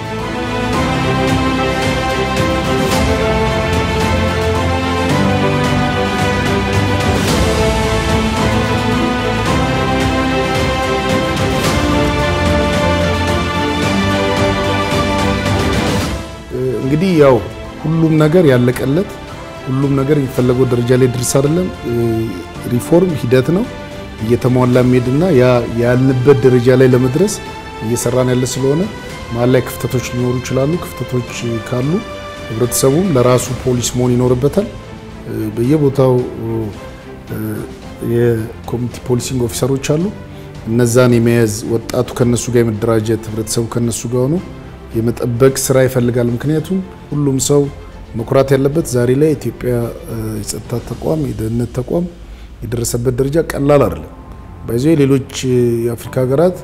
እንግዲህ ያው ሁሉም ነገር ያለቀለት ሁሉም ነገር የሚፈለገው ደረጃ ላይ ድርስ አይደለም። ሪፎርም ሂደት ነው እየተሟላ የሚሄድና ያልንበት ደረጃ ላይ ለመድረስ እየሰራን ያለ ስለሆነ መሀል ላይ ክፍተቶች ሊኖሩ ይችላሉ። ክፍተቶች ካሉ ህብረተሰቡም ለራሱ ፖሊስ መሆን ይኖርበታል። በየቦታው የኮሚኒቲ ፖሊሲንግ ኦፊሰሮች አሉ። እነዛን የመያዝ ወጣቱ ከነሱ ጋር የመደራጀት ህብረተሰቡ ከነሱ ጋር ሆኖ የመጠበቅ ስራ ይፈልጋል። ምክንያቱም ሁሉም ሰው መኩራት ያለበት ዛሬ ላይ ኢትዮጵያ የጸጥታ ተቋም የደህንነት ተቋም የደረሰበት ደረጃ ቀላል አይደለም። ባይዞ ሌሎች የአፍሪካ ሀገራት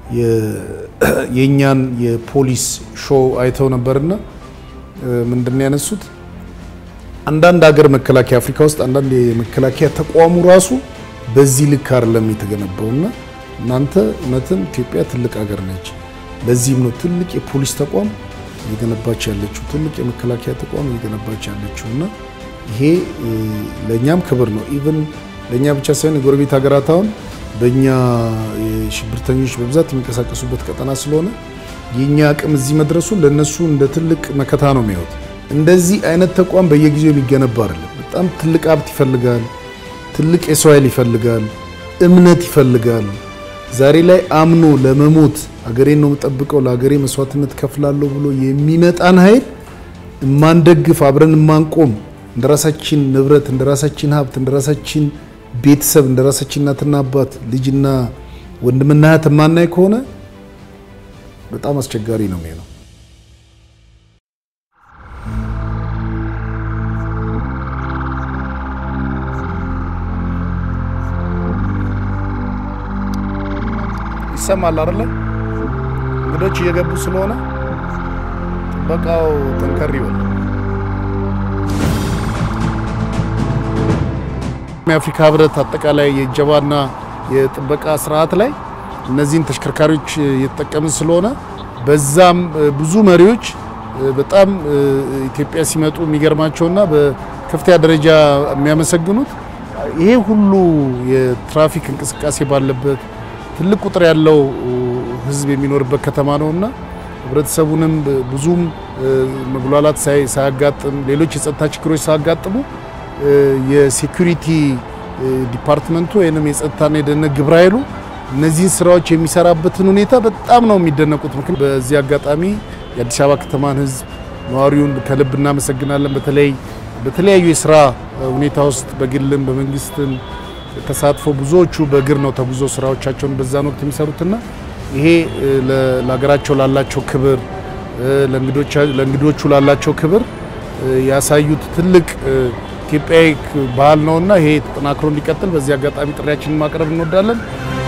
የእኛን የፖሊስ ሾው አይተው ነበርና ምንድን ያነሱት አንዳንድ ሀገር መከላከያ አፍሪካ ውስጥ አንዳንድ የመከላከያ ተቋሙ ራሱ በዚህ ልክ አይደለም የተገነባውና እናንተ እውነትም ኢትዮጵያ ትልቅ ሀገር ነች። ለዚህም ነው ትልቅ የፖሊስ ተቋም እየገነባች ያለችው፣ ትልቅ የመከላከያ ተቋም እየገነባች ያለችው እና ይሄ ለእኛም ክብር ነው። ኢቨን ለእኛ ብቻ ሳይሆን የጎረቤት ሀገራት አሁን በእኛ የሽብርተኞች በብዛት የሚንቀሳቀሱበት ቀጠና ስለሆነ የእኛ አቅም እዚህ መድረሱ ለእነሱ እንደ ትልቅ መከታ ነው የሚያዩት። እንደዚህ አይነት ተቋም በየጊዜው የሚገነባ አይደለም። በጣም ትልቅ ሀብት ይፈልጋል። ትልቅ የሰው ኃይል ይፈልጋል። እምነት ይፈልጋል። ዛሬ ላይ አምኖ ለመሞት ሀገሬን ነው የምጠብቀው ለሀገሬ መስዋዕትነት ከፍላለሁ ብሎ የሚመጣን ኃይል እማንደግፍ አብረን እማንቆም እንደ ራሳችን ንብረት እንደ ራሳችን ሀብት እንደ ራሳችን ቤተሰብ እንደ ራሳችን እናትና አባት ልጅና ወንድምና እህት የማናይ ከሆነ በጣም አስቸጋሪ ነው የሚሆነው። ይሰማል አይደለ? እንግዶች እየገቡ ስለሆነ ጥበቃው ጠንከር ይበል። የአፍሪካ ህብረት አጠቃላይ የእጀባና የጥበቃ ስርዓት ላይ እነዚህን ተሽከርካሪዎች እየተጠቀምን ስለሆነ በዛም ብዙ መሪዎች በጣም ኢትዮጵያ ሲመጡ የሚገርማቸውና በከፍተኛ ደረጃ የሚያመሰግኑት ይሄ ሁሉ የትራፊክ እንቅስቃሴ ባለበት ትልቅ ቁጥር ያለው ህዝብ የሚኖርበት ከተማ ነውና ህብረተሰቡንም ብዙም መጉላላት ሳያጋጥም ሌሎች የጸጥታ ችግሮች ሳያጋጥሙ የሴኩሪቲ ዲፓርትመንቱ ወይም የጸጥታና የደህንነት ግብረ ኃይሉ እነዚህን ስራዎች የሚሰራበትን ሁኔታ በጣም ነው የሚደነቁት። ምክንያት በዚህ አጋጣሚ የአዲስ አበባ ከተማን ህዝብ ነዋሪውን ከልብ እናመሰግናለን። በተለይ በተለያዩ የስራ ሁኔታ ውስጥ በግልም በመንግስትም ተሳትፎ ብዙዎቹ በእግር ነው ተጉዞ ስራዎቻቸውን በዛን ወቅት የሚሰሩትና ይሄ ለሀገራቸው ላላቸው ክብር ለእንግዶቹ ላላቸው ክብር ያሳዩት ትልቅ ኢትዮጵያዊ ባህል ነውና ይሄ ተጠናክሮ እንዲቀጥል በዚህ አጋጣሚ ጥሪያችንን ማቅረብ እንወዳለን።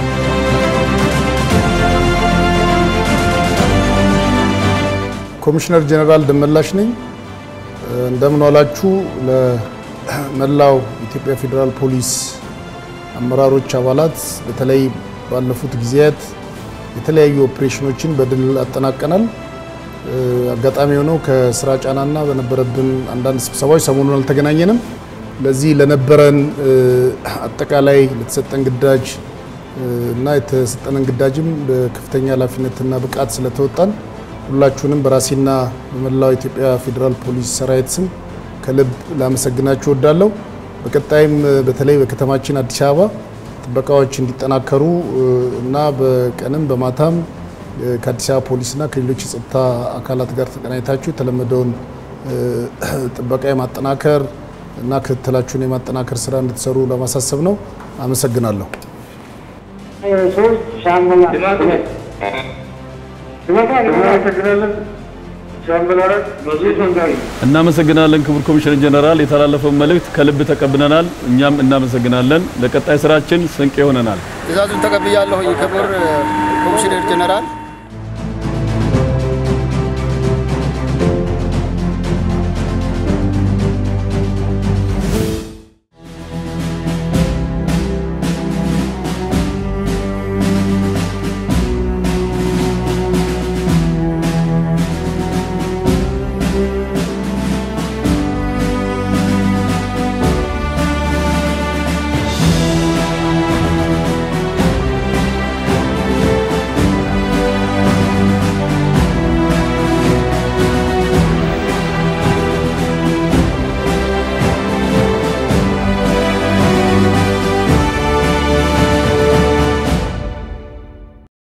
ኮሚሽነር ጀኔራል ደመላሽ ነኝ። እንደምን ዋላችሁ። ለመላው ኢትዮጵያ ፌዴራል ፖሊስ አመራሮች፣ አባላት በተለይ ባለፉት ጊዜያት የተለያዩ ኦፕሬሽኖችን በድል አጠናቀናል። አጋጣሚ የሆነው ከስራ ጫናና በነበረብን አንዳንድ ስብሰባዎች ሰሞኑን አልተገናኘንም። ለዚህ ለነበረን አጠቃላይ ለተሰጠን ግዳጅ እና የተሰጠንን ግዳጅም በከፍተኛ ኃላፊነትና ብቃት ስለተወጣን ሁላችሁንም በራሴና በመላው ኢትዮጵያ ፌዴራል ፖሊስ ሰራዊት ስም ከልብ ላመሰግናችሁ እወዳለሁ። በቀጣይም በተለይ በከተማችን አዲስ አበባ ጥበቃዎች እንዲጠናከሩ እና በቀንም በማታም ከአዲስ አበባ ፖሊስና ከሌሎች የጸጥታ አካላት ጋር ተቀናኝታችሁ የተለመደውን ጥበቃ የማጠናከር እና ክትትላችሁን የማጠናከር ስራ እንድትሰሩ ለማሳሰብ ነው። አመሰግናለሁ። እናመሰግናለን ክቡር ኮሚሽነር ጀነራል፣ የተላለፈውን መልእክት ከልብ ተቀብለናል። እኛም እናመሰግናለን። ለቀጣይ ስራችን ስንቅ ይሆነናል። ትእዛዙን ተቀብያለሁ። ክቡር ኮሚሽነር ጀነራል